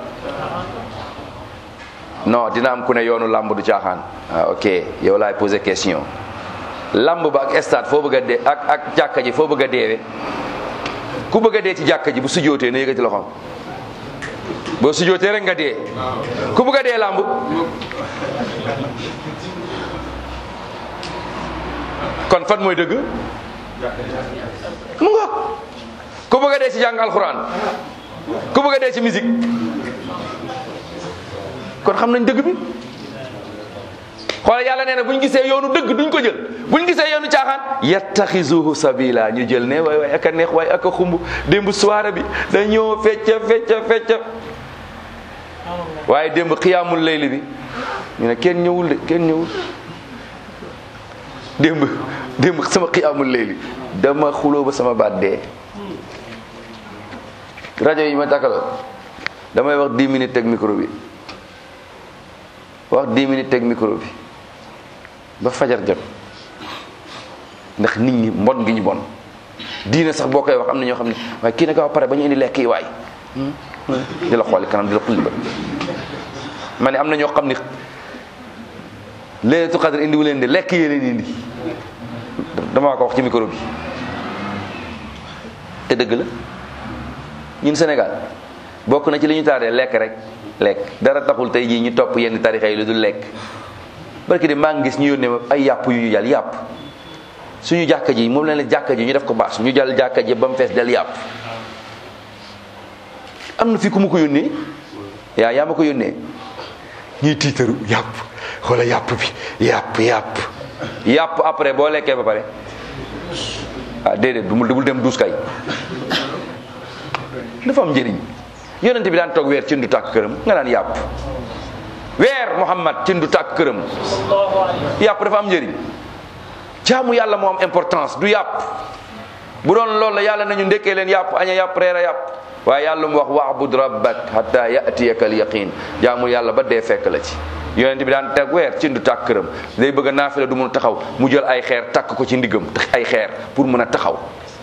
non dina am ku ne yoonu làmb du caaxaan ah ok yow laay posé question làmb ba ak stade foo bëgg a dee ak ak jàkka ji foo bëgg a deewee ku bëgg a dee ci jàkka ji bu sujootee na yëkkati loxoom boo sujootee rek nga dee ku bëgg a dee làmb kon fan mooy dëgg mu ngoog ku bëgg a dee ci jàng alxuraan ku bëgg a dee ci musique kon xam nañ dëgg bi xoolal yàlla nee na bu ñu gisee yoonu dëgg duñ ko jël bu ñu gisee yoonu caaxaan yattaxisuhu sabila ñu jël ne waay waay ak a neex waay ak a xumb démb soirée bi dañoo fecca fecca fecca waaye démb xiyaamul layli bi ñu ne kenn ñëwul de kenn ñëwul démb démb sama xiyaamul layli dama xuloo ba sama baat dee rajo yi ma takkaloo damay wax 10 minutes teg micro bi wax 10 minutes teg micro bi ba fajar jot ndax nit ñi mbon gi ñu bon diine sax boo koy wax am na ñoo xam ne waaye kii nag wax pare ba ñu indi lekk yi waay di la xooli kanam di la xulli ba ma ne am na ñoo xam ne leetu xadar indi wu leen di lekk yee leen indi damaa ko wax ci micro bi te dëgg la ñun Sénégal bokk na ci li ñu taaree lekk rek lekk dara taxul tey jii ñu topp yenn tarixa yi lu dul lekk barki de maa ngi gis ñu yónnee ma ay yàpp yu ñu jàll yàpp suñu jàkka ji moom leen la jàkka ji ñu def ko baas ñu jàll jàkka ji ba mu fees del yàpp am na fi ku ma ko yónnee yaa yaa ma ko yónnee ñuy tiitaru yàpp xoola yàpp bi yàpp yàpp yàpp après boo lekkee ba pare ah déedéet du bul dem duus kay dafa am njëriñ yonent bi daan toog weer ci ndu tàkk këram nga naan yàpp weer Muhammad ci ndu tàkk këram yàpp dafa am njëriñ jaamu yàlla moo am importance du yàpp bu doon loolu la yàlla nañu ndekkee leen yàpp aña yàpp reer a yàpp waaye yàlla mu wax wa'bud rabbak hatta ya'tiyaka al yaqin jaamu yàlla ba dee fekk la ci yonent bi daan teg weer ci ndu tàkk këram day bëgg a naafila du mun a taxaw mu jël ay xeer takk ko ci ndiggam ay xeer pour mën a taxaw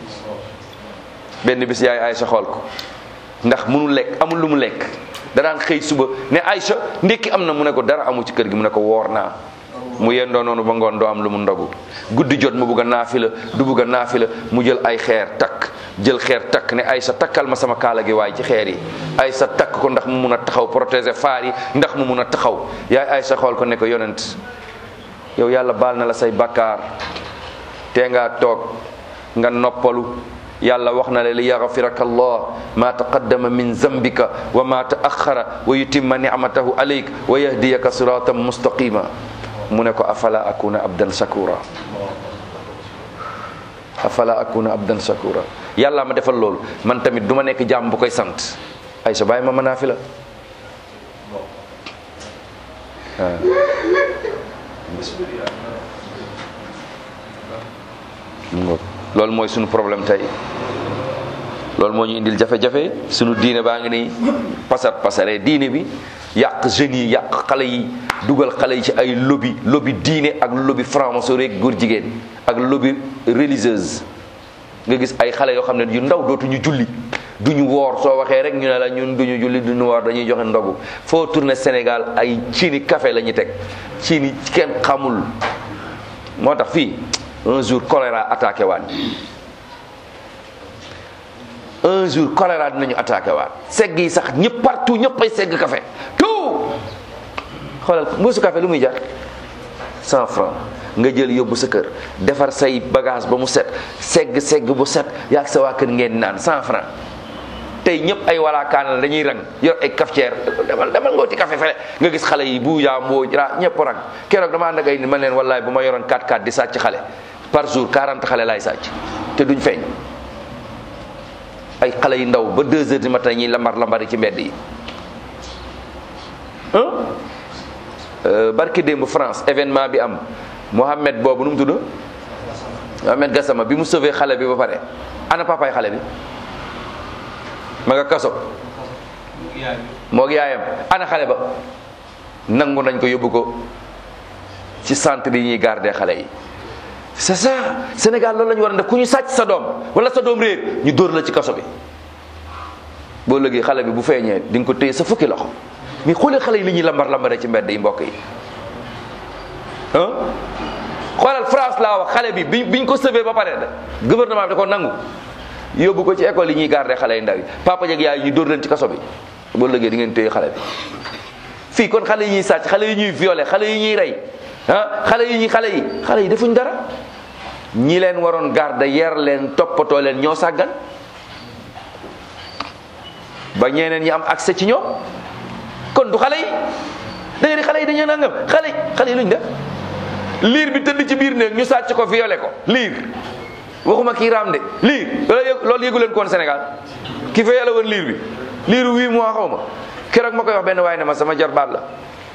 benn bis yaay Aysa xool ko ndax mënu lekk amul lu mu lekk danaan xëy suba ne Aysa ndekki am na mu ne ko dara amu ci kër gi mu ne ko woor naa mu yendoo noonu ba ngoon doo am lu mu ndogu guddi jot mu bugg a naafila du bugg a naafila mu jël ay xeer takk jël xeer takk ne Aysa takkal ma sama kaala gi waaye ci xeer yi Aysa takk ko ndax mu mun a taxaw protéger faar yi ndax mu mun a taxaw yaay Aysa xool ko ne ko yonent yow yàlla baal na la say bakkaar tee ngaa toog nga noppalu yàlla wax na la li yaxfiraka allah ma taqaddama min zambika wa ma taaxara wa yutimma nicmatahu alayk wa yahdiyaka siratan mustaqima mu ne ko afala akuna abdan shakura afala akuna abdan shakura yàlla ma defal loolu man tamit du ma nekk jàmm bu koy sant ay sa bàyyi ma mën naa fi la waaw mu ngoog loolu mooy sunu problème tey loolu moo ñu indil jafe-jafe sunu diine baa ngi nii pasar pasare diine bi yàq jeunes yi yàq xale yi dugal xale yi ci ay lobby lobby diine ak lobby franc-maçonnerie ak góor jigéen ak lobby religieuse nga gis ay xale yoo xam ne yu ndaw dootuñu julli duñu woor soo waxee rek ñu ne la ñun duñu julli duñu woor dañuy joxe ndogu foo tourné Sénégal ay ciini café la ñuy teg ciini kenn xamul moo tax fii un jour choléra attaqué waat un jour choléra dinañu attaqué waat segg yi sax ñëpp partout ñëpp ay segg café tout xoolal mbuusu café lu muy jar cent francs nga jël yóbbu sa kër defar say bagage ba mu set segg segg bu set yaag sa waa kër ngeen naan cent francs tey ñëpp ay walaakaan la dañuy rang yor ay cafetière demal demal ngooti café fele nga gis xale yi bu yaa mboo ra ñëpp rang keroog dama ànd ak ay nit man leen wallaay bu ma yoroon 4-4 di sàcc xale par jour 40 xale laay sàcc te duñ feeñ ay xale yu ndaw ba 2 heures du matin ñuy lambar lambari ci mbedd yi barki démb France événement bi am Mohamed boobu nu mu tudd Mohamed Gassama bi mu sauvé xale bi ba pare ana papaay xale bi ma nga kaso moog yaayam ana xale ba nangu nañ ko yóbbu ko ci centre yi ñuy garder xale yi c'est ça Sénégal loolu la ñu war a def ku ñu sàcc sa doom wala sa doom réer ñu dóor la ci kaso bi boo léegi xale bi bu feeñee di nga ko téye sa fukki loxo mais xoolee xale yi li ñuy lambar lambaree ci mbedd yi mbokk yi ah xoolal France laa wax xale bi bi biñ ko sauvé ba pare de gouvernement bi da ko nangu yóbbu ko ci école yi ñuy garder xale yu ndaw yi papa jeg yaay ñu dóor leen ci kaso bi boo léegi di ngeen téye xale bi fii kon xale yi ñuy sàcc xale yi ñuy violé xale yi ñuy rey ah xale yi ñuy xale yi xale yi defuñ dara ñi leen waroon garder yer leen toppatoo leen ñoo sàggan ba ñeneen ñi am accès ci ñoom kon du xale yi da ngeen di xale yi dañoo nangam xale yi xale yi luñ def liir bi tëdd ci biir néeg ñu sàcc ko violé ko liir waxuma kii raam de liir loolu yëg loolu yëgu leen ko woon Sénégal ki violé woon liir bi liiru huit mois xaw ma keroog ma koy wax benn waaye ne ma sama jarbaat la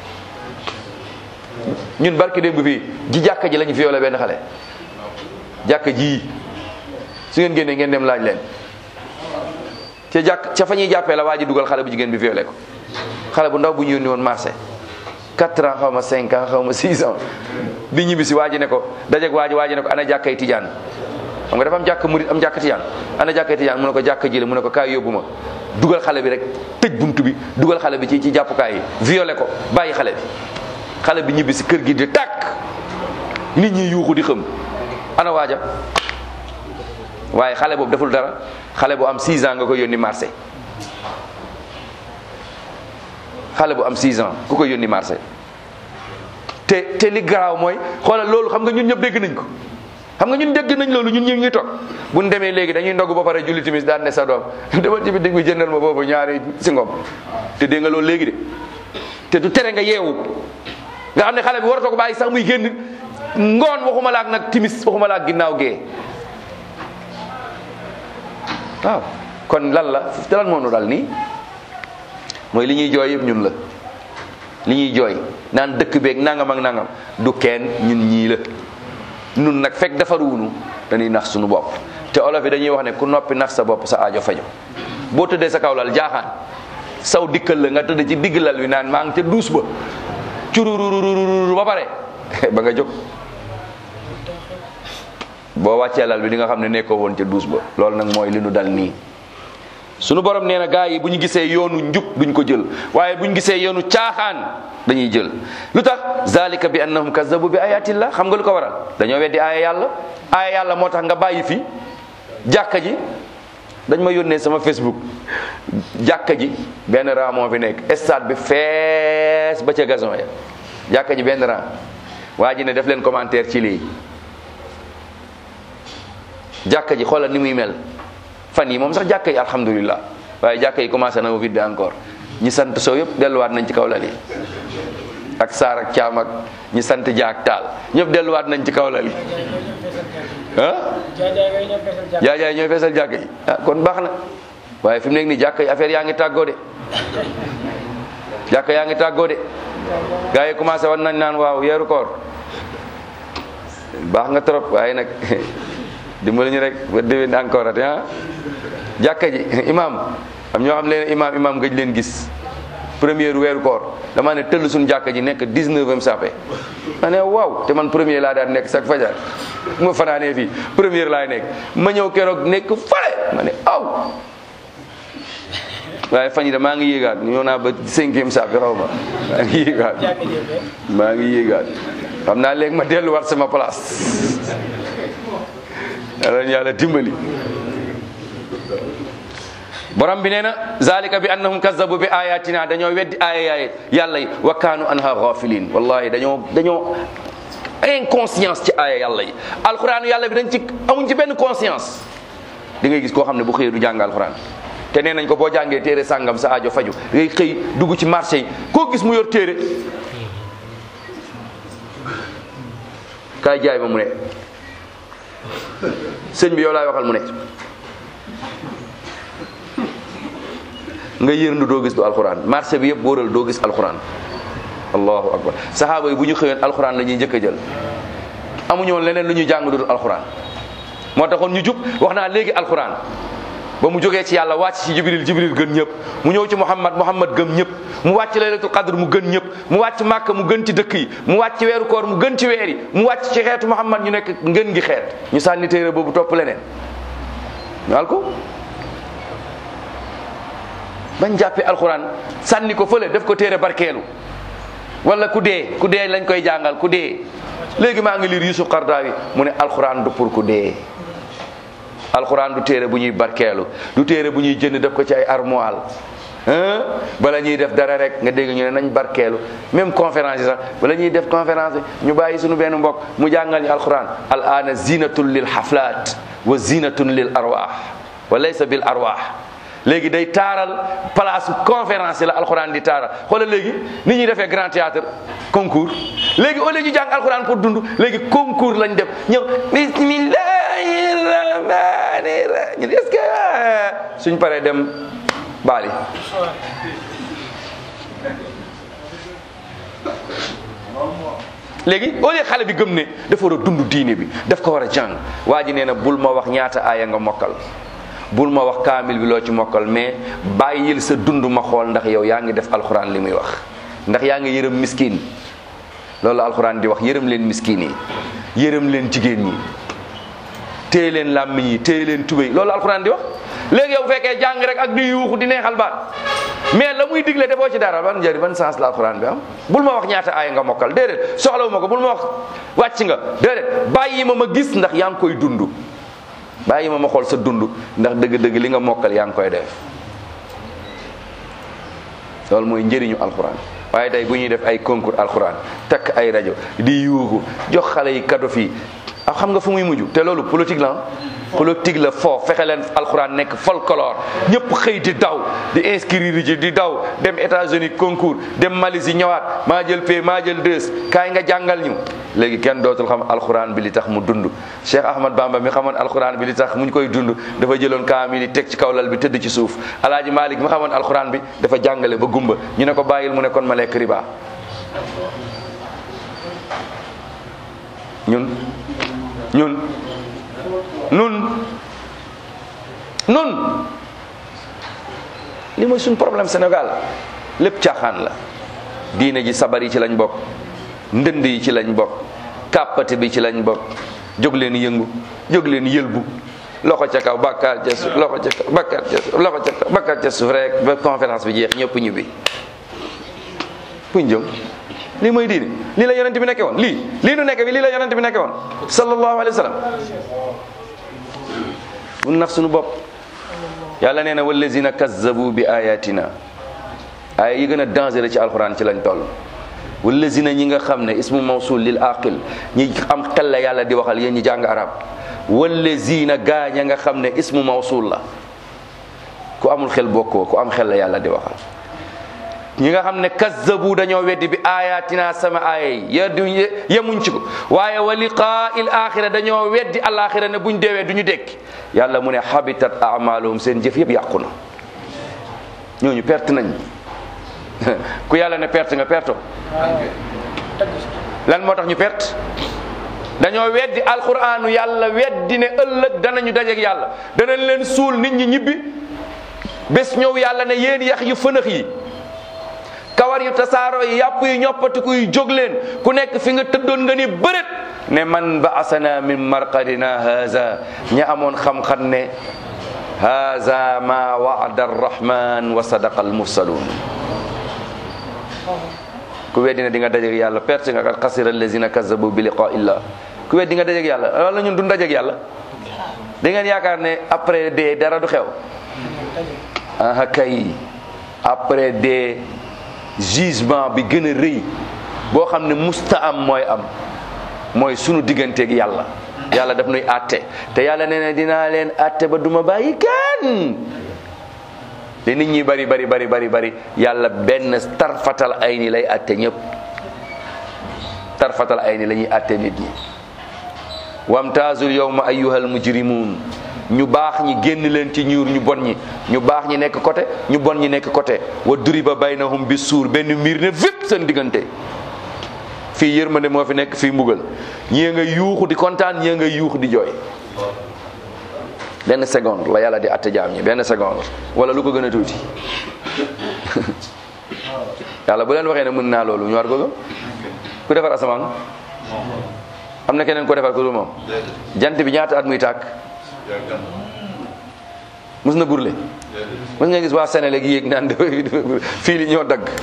ñun barki démb fii ji jàkka ji lañu violé benn xale jàkka ji su ngeen génnee ngeen dem laaj leen ca jàkk ca fa ñuy jàppee la waa ji dugal xale bu jigéen bi violé ko xale bu ndaw bu ñu yónni woon marché 4 ans xaw ma 5 ans xaw ma 6 ans bi ñibbi si waa ji ne ko dajeeg waa ji waa ji ne ko ana jàkkay tijaan xam nga dafa am jàkk murit am jàkk tijaan ana jàkkay tijaan mu ne ko jàkk ji la mu ne ko kaay yóbbu ma dugal xale bi rek tëj buntu bi dugal xale bi ci ci jàppukaay yi violé ko bàyyi xale bi xale bi ñibbi si kër gi di tàkk nit ñi yuuxu di xëm ana waaja waaye xale boobu deful dara xale bu am 6 ans nga ko yónni marché xale bu am 6 ans ku ko yónni marché te te li garaaw mooy xoolal loolu xam nga ñun ñëpp dégg nañ ko xam nga ñun dégg nañ loolu ñun ñëpp ñuy toog bu ñu demee léegi dañuy ndogg ba pare julli timis daan ne sa doom demal ci bitig bi jëndal ma boobu ñaari si ngom te dégg nga loolu léegi de te du tere nga yeewu nga xam ne xale bi waratoo ko bàyyi sax muy génn ngoon waxuma la ak nag timis waxuma la ak ginnaaw gee waaw kon lan la te lan moo nu dal nii mooy li ñuy jooy yëpp ñun la li ñuy jooy naan dëkk beeg nangam ak nangam du kenn ñun ñii la nun nag fekk defaruwunu dañuy nax suñu bopp te olof yi dañuy wax ne ku noppi nax sa bopp sa aajo fajo boo tëddee sa kaw lal jaaxaan saw dikkal la nga tëdd ci digg lal wi naan maa ngi te duus ba curururururu ba pare ba nga jóg boo wàccee lal bi di nga xam ne nekkoo woon ca duus ba loolu nag mooy li nu dal nii sunu borom nee na gaa yi bu ñu gisee yoonu njub duñ ko jël waaye bu ñu gisee yoonu caaxaan dañuy jël lu tax zalika bi annahum kazzabu bi ayatillah xam nga lu ko waral dañoo weddi aaya yàlla aaya yàlla moo tax nga bàyyi fi jàkka ji dañ ma yónnee sama facebook jàkka ji benn rang moo fi nekk stade bi fees ba ca gazon ya jàkka ji benn rang waa ji ne def leen commentaire ci lii jàkka ji xoolal ni muy mel fan yi moom sax jàkka yi alhamdulilah waaye jàkka yi commencé na vide encore ñi sant soo yëpp delluwaat nañ ci kaw lal yi ak saar ak caam ak ñi sant jaak taal ñëpp delluwaat nañ ci kaw lal yi ah jaajaay ñooy feesal jàkka yi ah kon baax na waaye fi mu nekk nii jàkka yi affaire yaa ngi tàggoo de jàkka yaa ngi tàggoo de gars yi commencé war nañ naan waaw yeeru koor baax nga trop waaye nag dimbali ñu rek ba déwén encore ate ah jàkka ji imam am ñoo xam leen imam imam gëj leen gis première weeru koor damaa ne tëll suñu jàkka ji nekk 19e sape ma ne waaw te man premier laa daan nekk chaque fajar bu ma fanaanee fii première laay nekk ma ñëw keroog nekk fale ma ne aw waaye fan yi de maa ngi yéegaat ñëw naa ba cinquième sape xaw ma maa ngi yéegaat maa ngi yéegaat xam naa léegi ma delluwaat sama place yàlla yàlla dimbali borom bi nee na zalika bi annahum kazzabu bi ayatina dañoo weddi aaya yàlla yi wa kaanu anha ghafilin wallahi dañoo dañoo inconscience ci aaya yàlla yi alquran yàlla bi dañ ci amuñ ci benn conscience di ngay gis koo xam ne bu xëyee du jàng alquran te nee nañ ko boo jàngee téere sàngam sa aajo faju da ngay xëy dugg ci marché yi koo gis mu yor téere kaay jaay ma mu ne sëñ bi yow laay waxal mu ne nga yërndu doo gis du alxuraan marché bi yëpp wóoral doo gis alxuraan allahu akbar saxaaba yi bu ñu xëyoon alxuraan la ñuy njëkk a jël amuñu woon leneen lu ñuy jàng dul alxuraan moo taxoon ñu jub wax naa léegi alxuraan ba mu jógee ci yàlla wàcc ci jibril jibril gën ñëpp mu ñëw ci muhammad muhammad gëm ñëpp mu wàcc laylatul qadr mu gën ñëpp mu wàcc màkk mu gën ci dëkk yi mu wàcc ci weeru koor mu gën ci weer yi mu wàcc ci xeetu muhammad ñu nekk ngën gi xeet ñu sànni téere boobu topp leneen ñu ko bañ jàppee alxuraan sànni ko fële def ko téere barkeelu wala ku dee ku dee lañ koy jàngal ku dee léegi maa ngi liir Yusuf Qardawi mu ne alxuraan du pour ku dee alxuraan du téere bu ñuy barkeelu du téere bu ñuy jënd def ko ci ay armoire bala ñuy def dara rek nga dégg ñu ne nañ barkeelu même conférence yi sax bala ñuy def conférence bi ñu bàyyi suñu benn mbokk mu jàngal ñu alxuraan al aana zinatun lil xaflaat wa zinatun lil arwaax wa laysa bil arwaax léegi day taaral place conférence yi la alxuraan di taaral xoolal léegi ni ñuy defee grand théâtre concours léegi au lieu ñu jàng alxuraan pour dund léegi concours lañ def ñëw bismillahi rahmani rahim est-ce que suñ paree dem baali léegi au lieu xale bi gëm ne dafa war a dund diine bi daf ko war a jàng waa ji nee na bul ma wax ñaata aaya nga mokkal bul ma wax kaamil bi loo ci mokkal mais bàyyil sa dund ma xool ndax yow yaa ngi def alxuraan li muy wax ndax yaa ngi yërëm miskin loolu alxuraan di wax yërëm leen miskin yi yërëm leen jigéen ñi téye leen làmmiñ yi téye leen tubéy loolu alxuraan di wax léegi yow bu fekkee jàng rek ak di yuuxu di neexal baat mais la muy digle defoo ci dara ban njëriñ ban sens la alxuraan bi am bul ma wax ñaata aaya nga mokkal déedéet soxlawu ma ko bul ma wax wàcc nga déedéet bàyyi ma ma gis ndax yaa ngi koy dund bàyyi ma ma xool sa dund ndax dëgg-dëgg li nga mokkal yaa ngi koy def loolu mooy njëriñu alxuraan waaye tey bu ñuy def ay concours alxuraan takk ay rajo di yuuxu jox xale yi kado fii ah xam nga fu muy mujj te loolu politique la politique la foofu fexe leen alxuraan nekk folklore ñëpp xëy di daw di inscrire ji di daw dem États-Unis concours dem Malaisie ñëwaat maa jël pay maa jël deux kaay nga jàngal ñu léegi kenn dootul xam alxuraan bi li tax mu dund Cheikh Ahmad Bamba mi xamoon alxuraan bi li tax mu ñu koy dund dafa jëloon kaamil yi teg ci kaw lal bi tëdd ci suuf alaaji Malik mi xamoon alxuraan bi dafa jàngale ba gumba ñu ne ko bàyyil mu ne kon ma lekk riba ñun ñun nun nun li mooy suñ problème Sénégal lépp caaxaan la diine ji sabar yi ci lañ bokk ndënd yi ci lañ bokk kàppate bi ci lañ bokk jóg leen yëngu jóg leen yëlbu loxo ca kaw bàkkaar ca suuf loxo ca kaw bàkkaar ca suuf loxo ca kaw bàkkaar ca suuf rek ba conférence bi jeex ñëpp ñibbi fuñ jëm lii mooy diine lii la yonent bi nekke woon lii lii nu nekke bi lii la yonent bi nekke woon sallallahu alayhi wa sallam mun nax suñu bopp yàlla nee na wallazina kazzabu bi ayatina aaya yi gën a dangereux ci alxuraan ci lañ toll wallazina ñi nga xam ne ismu mawsul lil aqil ñi am xel la yàlla di waxal yéen ñi jàng arab wallazina gaa ña nga xam ne ismu mawsul la ku amul xel bokkoo ku am xel la yàlla di waxal ñi nga xam ne kazzabu dañoo weddi bi ayatina sama aaya yi yeddu yemuñ ci ko waaye wa liqaa'il axira dañoo weddi alaxira ne buñ deewee du ñu dekki yàlla mu ne habitat amaluhum seen jëf yëpp yàqu na ñooñu perte nañ ku yàlla ne perte nga perto lan moo tax ñu perte dañoo weddi alquranu yàlla weddi ne ëllëg danañu dajeek yàlla danañ leen suul nit ñi ñibbi bés ñëw yàlla ne yéen yax yu fënax yi kawar yu tasaaro yi yàpp yu ñoppatiku yu jóg leen ku nekk fi nga tëddoon nga ni bërét ne man ba asana min marqadina haza ña amoon xam-xam ne haza ma waada arrahman wa sadaqa almursalun ku weddi ne di nga dajeek yàlla perte nga kat xasira allazina kazabu bi liqa illah ku weddi nga dajeek yàlla wala ñun du dajeek yàlla da ngeen yaakaar ne après dee dara du xew aha kay après dee jugement bi gën a rëy boo xam ne musta am mooy am mooy sunu digganteeg yàlla yàlla daf nuy àtte te yàlla nee na dinaa leen àtte ba duma bàyyi kenn li nit ñi bari bari bari bari bari yàlla benn tarfatal ay ni lay àtte ñëpp tarfatal ay ni la ñuy àtte nit ñi wamtaazul yawma ayyuhal mujrimun ñu baax ñi génn leen ci ñuur ñu bon ñi ñu baax ñi nekk côté ñu bon ñi nekk côté wa duriba baynahum bi suur benn miir ne fépp seen diggante fii yërmande moo fi nekk fii mbugal ñii nga yuuxu di kontaan ñii nga yuuxu di jooy benn seconde la yàlla di atte jaam ñi benn seconde wala lu ko gën a tuuti yàlla bu leen waxee ne mën naa loolu ñu war ko gëm ku defar asamaan am na keneen ko defar ko dul moom jant bi ñaata at muy tàkk mus na burle mus nga gis waa Sénégal gi yéeg naan fii li ñoo dagg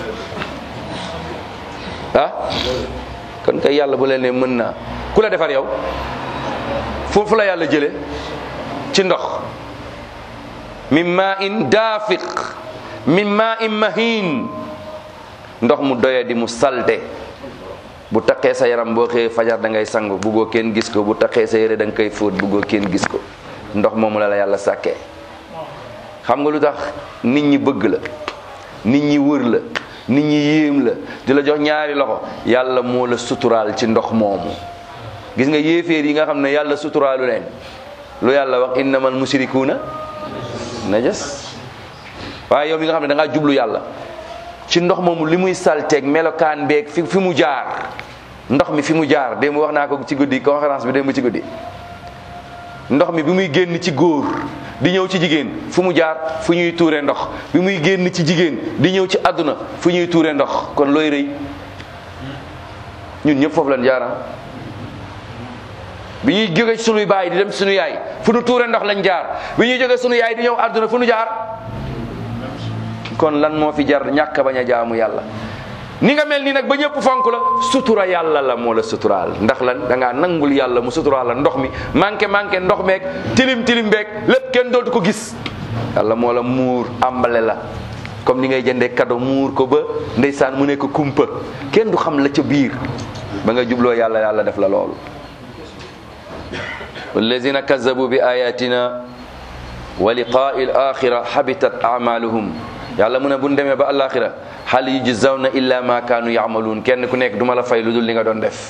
ah kon kay yàlla bu leen ne mën naa ku la defar yow fu fu la yàlla jële ci ndox min ma in daafiq min ma in mahin ndox mu doye di mu salte bu taqee sa yaram boo xëyee fajar da ngay sangu buggoo kenn gis ko bu taqee sa yére da nga koy fóot buggoo kenn gis ko ndox moomu la la yàlla sàkkee xam nga lu tax nit ñi bëgg la nit ñi wër la nit ñi yéem la di la jox ñaari loxo yàlla moo la suturaal ci ndox moomu gis nga yéeféer yi nga xam ne yàlla suturaalu leen lu yàlla wax innamal mushrikuuna najas waaye yow mi nga xam ne da ngaa jublu yàlla ci ndox moomu li muy salteeg melokaan beeg fi fi mu jaar ndox mi fi mu jaar démb wax naa ko ci guddi conférence bi démb ci guddi ndox mi bi muy génn ci góor di ñëw ci jigéen fu mu jaar fu ñuy tuure ndox bi muy génn ci jigéen di ñëw ci àdduna fu ñuy tuure ndox kon looy rëy ñun ñëpp foofu lañ jaara bi ñuy jóge ci sunuy baay di dem sunu yaay fu nu tuure ndox lañ jaar bi ñuy jóge sunu yaay di ñëw àdduna fu nu jaar kon lan moo fi jar ñàkk bañ a jaamu yàlla ni nga mel nii nag ba ñëpp fonk la sutura yàlla la moo la suturaal ndax lan da ngaa nangul yàlla mu suturaal la ndox mi manqué manqué ndox meeg tilim tilim beeg lépp kenn dootu ko gis yàlla moo la muur àmbale la comme ni ngay jëndee cadeau muur ko ba ndeysaan mu nekk kumpa kenn du xam la ca biir ba nga jubloo yàlla yàlla def la loolu wallazina kazabu bi ayatina wa liqaai al axira habitat amaluhum yàlla mu ne bu ñu demee ba alaxira hal yujzawna illa ma kaanu yaamaluun kenn ku nekk duma la fay lu dul li nga doon def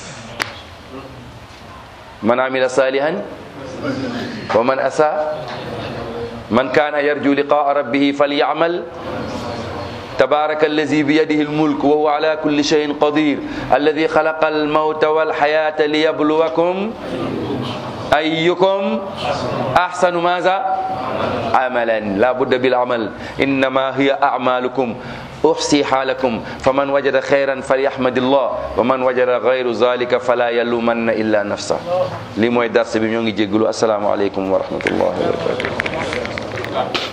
man amila salihan wa man asa man kaana yarju liqaa rabbihi falyamal تبارك الذي بيده الملك وهو على كل شيء قدير الذي خلق الموت والحياة ليبلوكم أيكم أحسن ماذا عملا لا بد بالعمل إنما هي أعمالكم أحصي حالكم فمن وجد خيرا فليحمد الله ومن وجد غير ذلك فلا يلومن إلا نفسه لي موي درس بي ñoo ngi jéggalu السلام عليكم ورحمة الله وبركاته